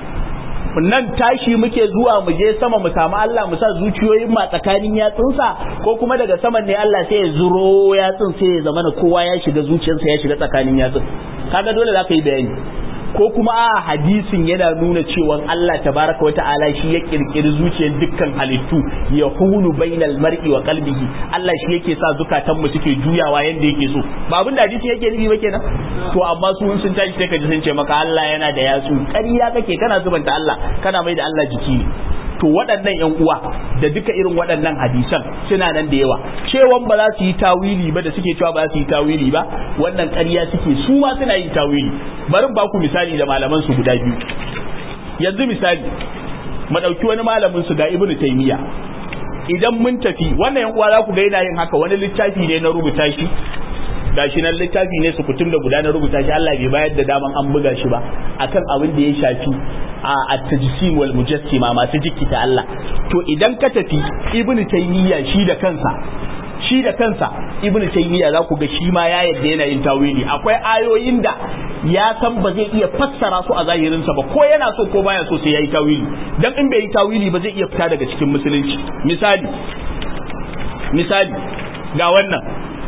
nan tashi muke zuwa mu je sama mu samu Allah mu sa zuciyoyin ma tsakanin yatsunsa ko kuma daga saman ne Allah sai ya zuro yatsun sai ya zama kowa ya shiga zuciyarsa ya shiga tsakanin yatsun kaga dole za ka yi bayani ko kuma a hadisin yana nuna cewa Allah tabaraka wa ta'ala shi ya kirkiri zuciyar dukkan halittu ya hulu bainal mar'i wa qalbihi Allah shi yake sa zukatan mu suke juyawa yanda yake so ba abin da hadisin yake nufi ba kenan to amma su sun tashi sai ka ji sun ce maka Allah yana da yatsu ƙarya kake kana zubanta Allah kana mai da Allah jiki to waɗannan yan uwa da duka irin waɗannan hadisan suna nan da yawa cewan ba za su yi tawili ba da suke cewa ba za su yi tawili ba wannan ƙarya suke su ma suna yin tawili bari ba ku misali da malaman su guda biyu yanzu misali mu ɗauki wani malamin su ga ibnu taymiya idan mun tafi wannan yan uwa za ku ga yana yin haka wani littafi ne na rubuta shi gashi nan littafi ne su kutum da gudanar rubuta shi Allah bai bayar da daman an buga shi ba akan abin da ya shafi a at-tajsim wal mujassima masu jikita Allah to idan ka tafi ibnu taymiya shi da kansa shi da kansa ibn taymiya za ku ga shi ma ya yadda yana yin tawili akwai ayoyin da ya san ba zai iya fassara su a zahirinsa ba ko yana so ko baya so sai yayi tawili dan in bai yi tawili ba zai iya fita daga cikin musulunci misali misali ga wannan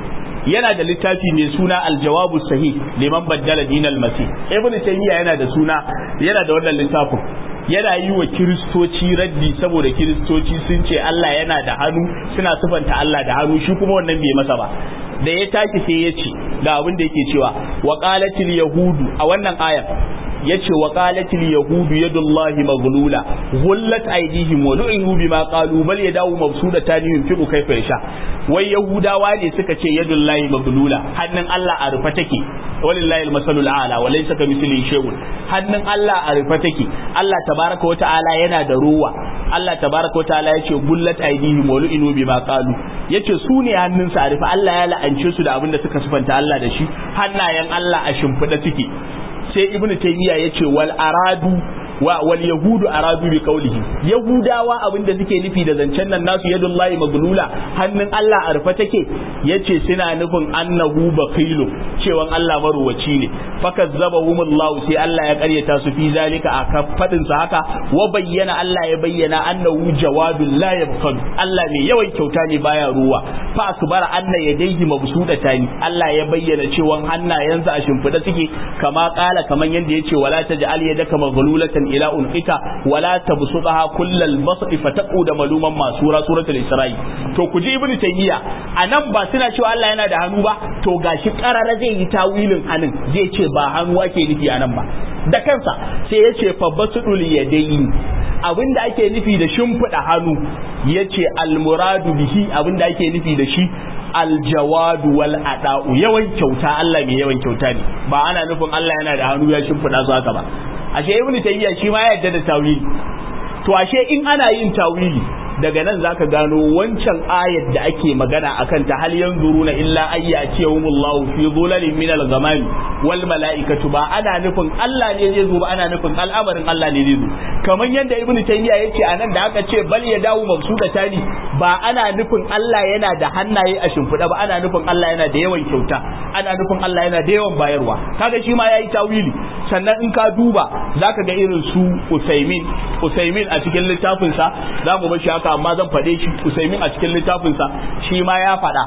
yana da littafi mai suna aljawabu sahih liman baddala dinal masih ibn taymiya yana da suna yana da wannan littafin yana yi wa kiristoci raddi saboda kiristoci sun ce Allah yana da hannu suna sufanta Allah da hannu shi kuma wannan bai masa ba da ya tashi sai ya ce ga abin da yake cewa wa qalatil yahudu a wannan ayar yace wa qalatil yahudu yadullahi maghlula ghullat aydihim wa lu'inu bima qalu bal yadahu mabsudatan yunfiqu kayfa yasha wai yahudawa ne suka ce yadullahi maghlula hannun Allah a rufe take walillahi almasalul a'la wa laysa kamithlihi shay'un hannun Allah a rufe take Allah tabaraka wa ta'ala yana da ruwa Allah tabaraka wa ta'ala yace gullat aydihim wa lu'inu bima qalu yace su ne hannunsa a rufe Allah ya la'ance su da abin da suka sufanta Allah da shi hannayen Allah a shimfiɗa suke sai ibnu taymiya yace wal aradu wa wal yahudu aradu bi qawlihi yahudawa abinda suke nufi da zancen nan nasu yadullahi maglula hannun Allah a rufe take yace suna nufin annahu baqilu cewan Allah maruwaci ne fakazzabahumullahu sai Allah ya karyata su fi zalika a fadin sa haka wa bayyana Allah ya bayyana annahu jawadul la yabqal Allah ne yawan kyauta ne baya ruwa fa akbara anna yadayhi mabsudatani Allah ya bayyana cewan hannayensa a shimfida suke kama kala kaman yanda yace wala taj'al yadaka maghlulatan ila unqika wala tabsutaha kullal basri fataqud maluman masura suratul isra'i to ku ji ibnu taymiya anan ba suna cewa Allah yana da hannu ba to gashi karara zai yi tawilin hannun zai ce ba hannu ake nufi anan ba da kansa sai ya ce fa basudul yadayi abinda ake nufi da shimfiɗa hannu ya ce almuradu bihi abinda ake nufi da shi aljawadu wal ada'u yawan kyauta Allah mai yawan kyauta ne ba ana nufin Allah yana da hannu ya shimfiɗa su haka ba ashe ibn tayyiya shi ma ya yarda da tawili to ashe in ana yin tawili daga nan zaka gano wancan ayat da ake magana akan ta hal yanzuruna illa ayyatihumullahu fi dhulalin min al-ghamami wal malaikatu ba ana nufin Allah ne zai zo ba ana nufin al'amarin Allah ne zai zo kamar yadda ibn tayyiya yace anan da aka ce bal ya dawo mabsuda tani ba ana nufin Allah yana da hannaye a shimfiɗa ba ana nufin Allah yana da yawan kyauta ana nufin Allah yana da yawan bayarwa kaga shi ma yayi tawili sannan in ka duba zaka ga irin su Usaimin Usaimin a cikin littafin sa zamu bar shi haka amma zan faɗe shi Usaimin a cikin littafin sa shi ma ya faɗa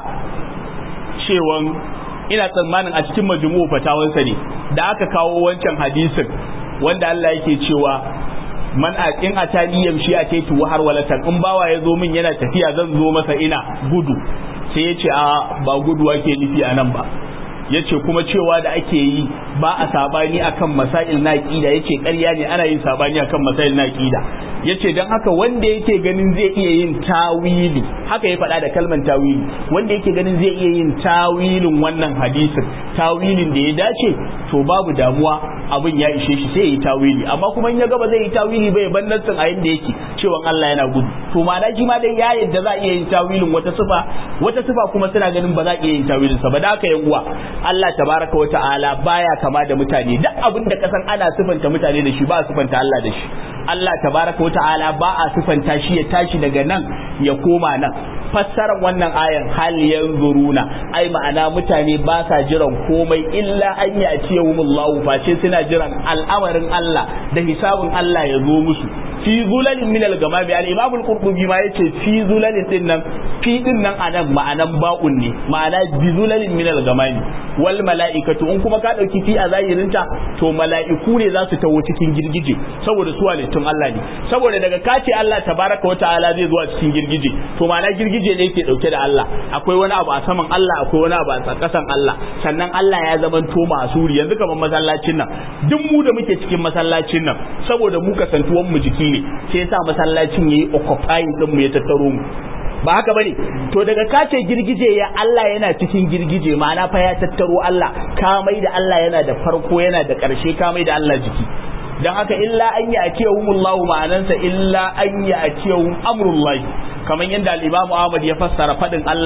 cewan ina tsammanin a cikin majmu'u fatawansa ne da aka kawo wancan hadisin wanda Allah yake cewa man a in a tani yamshi a taitu har walatan in bawa ya zo min yana tafiya zan zo masa ina gudu sai ya ce a ba gudu ake nufi a nan ba ya ce kuma cewa da ake yi ba a sabani akan masail na aqida ya ce ƙarya ne ana yin sabani akan masail na aqida ya ce don haka wanda yake ganin zai iya yin tawili haka ya faɗa da kalman tawili wanda yake ganin zai iya yin tawilin wannan hadisin tawilin da ya dace to babu damuwa abin ya ishe shi sai ya yi tawili amma kuma in ya gaba zai yi tawili bai ban nassin a yanda yake cewa Allah yana gudu to ma'ana shi ma dai ya yadda za a iya yin tawilin wata sifa wata sifa kuma suna ganin ba za a iya yin tawilin sa ba da haka yan uwa Allah tabaraka wa ta'ala baya kama da mutane duk abin da kasan ana sifanta mutane da shi ba a sifanta Allah da shi Allah tabaraka wa ta'ala ba a sifanta shi ya tashi daga nan ya koma nan fassarar wannan ayan hal yanzuruna ai ma'ana mutane ba sa jiran komai illa an ya ce humullahu face suna jiran al'amarin Allah da hisabin Allah ya zo musu fi zulalin min al-gamami al-imam al-qurtubi ma yace fi zulalin din nan fi din nan anan ma'anan ba'un ne ma'ana bi zulalin min al-gamami wal mala'ikatu in kuma ka dauki fi a zahirinta to mala'iku ne za su tawo cikin girgije saboda su halittun Allah ne saboda daga kace Allah tabaraka wa ta'ala zai zo a cikin girgije to ma'ana girgije ne yake dauke da Allah akwai wani abu a saman Allah akwai wani abu a kasan Allah sannan Allah ya zaman to masuri yanzu kamar masallacin nan duk mu da muke cikin masallacin nan saboda mu kasantuwan mu jiki ne sai yasa masallacin yayi occupying din mu ya tattaro mu ba haka bane to daga kace girgije ya Allah yana cikin girgije ma'ana fa ya tattaro Allah ka mai da Allah yana da farko yana da ƙarshe ka mai da Allah jiki dan haka illa an yi atiyahumullahu ma'anansa illa an yi atiyahum amrullahi kamar yadda al-Imam Ahmad ya fassara fadin Allah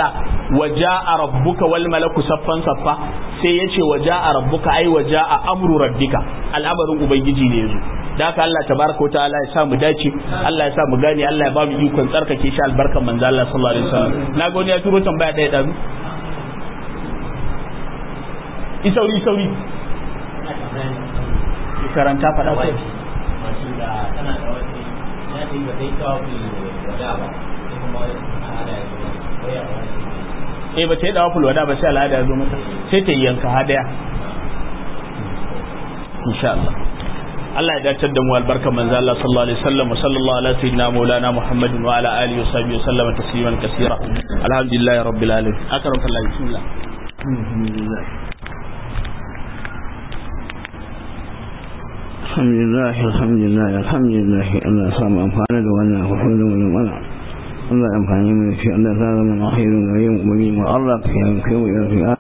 waja'a rabbuka wal malaku saffan saffa sai yace waja'a rabbuka ai waja'a amru rabbika al'amarin ubangiji ne yazo da haka Allah tabaraka wa ta'ala ya sa mu dace Allah ya sa mu gane Allah ya ba mu ikon tsarkake shi albarkan manzo Allah sallallahu alaihi wasallam na ga wani ya turo tambaya daya da isauri isauri karanta faɗa ko eh ba ta yi dawa fulwada ba sai al'ada ya zo mata sai ta yi yanka hadaya insha Allah Allah ya dacar da mu albarkar manzo Allah sallallahu alaihi wasallam sallallahu ala sayyidina maulana Muhammadin wa ala alihi wa sahbihi sallama tasliman kaseera alhamdulillahi rabbil alamin akram kallah bismillah alhamdulillah alhamdulillah alhamdulillah alhamdulillah Allah ya samu amfana da wannan hukumar da wannan wannan Allah ya amfani mu da shi Allah ya zama alkhairin gare mu mu Allah ya kai mu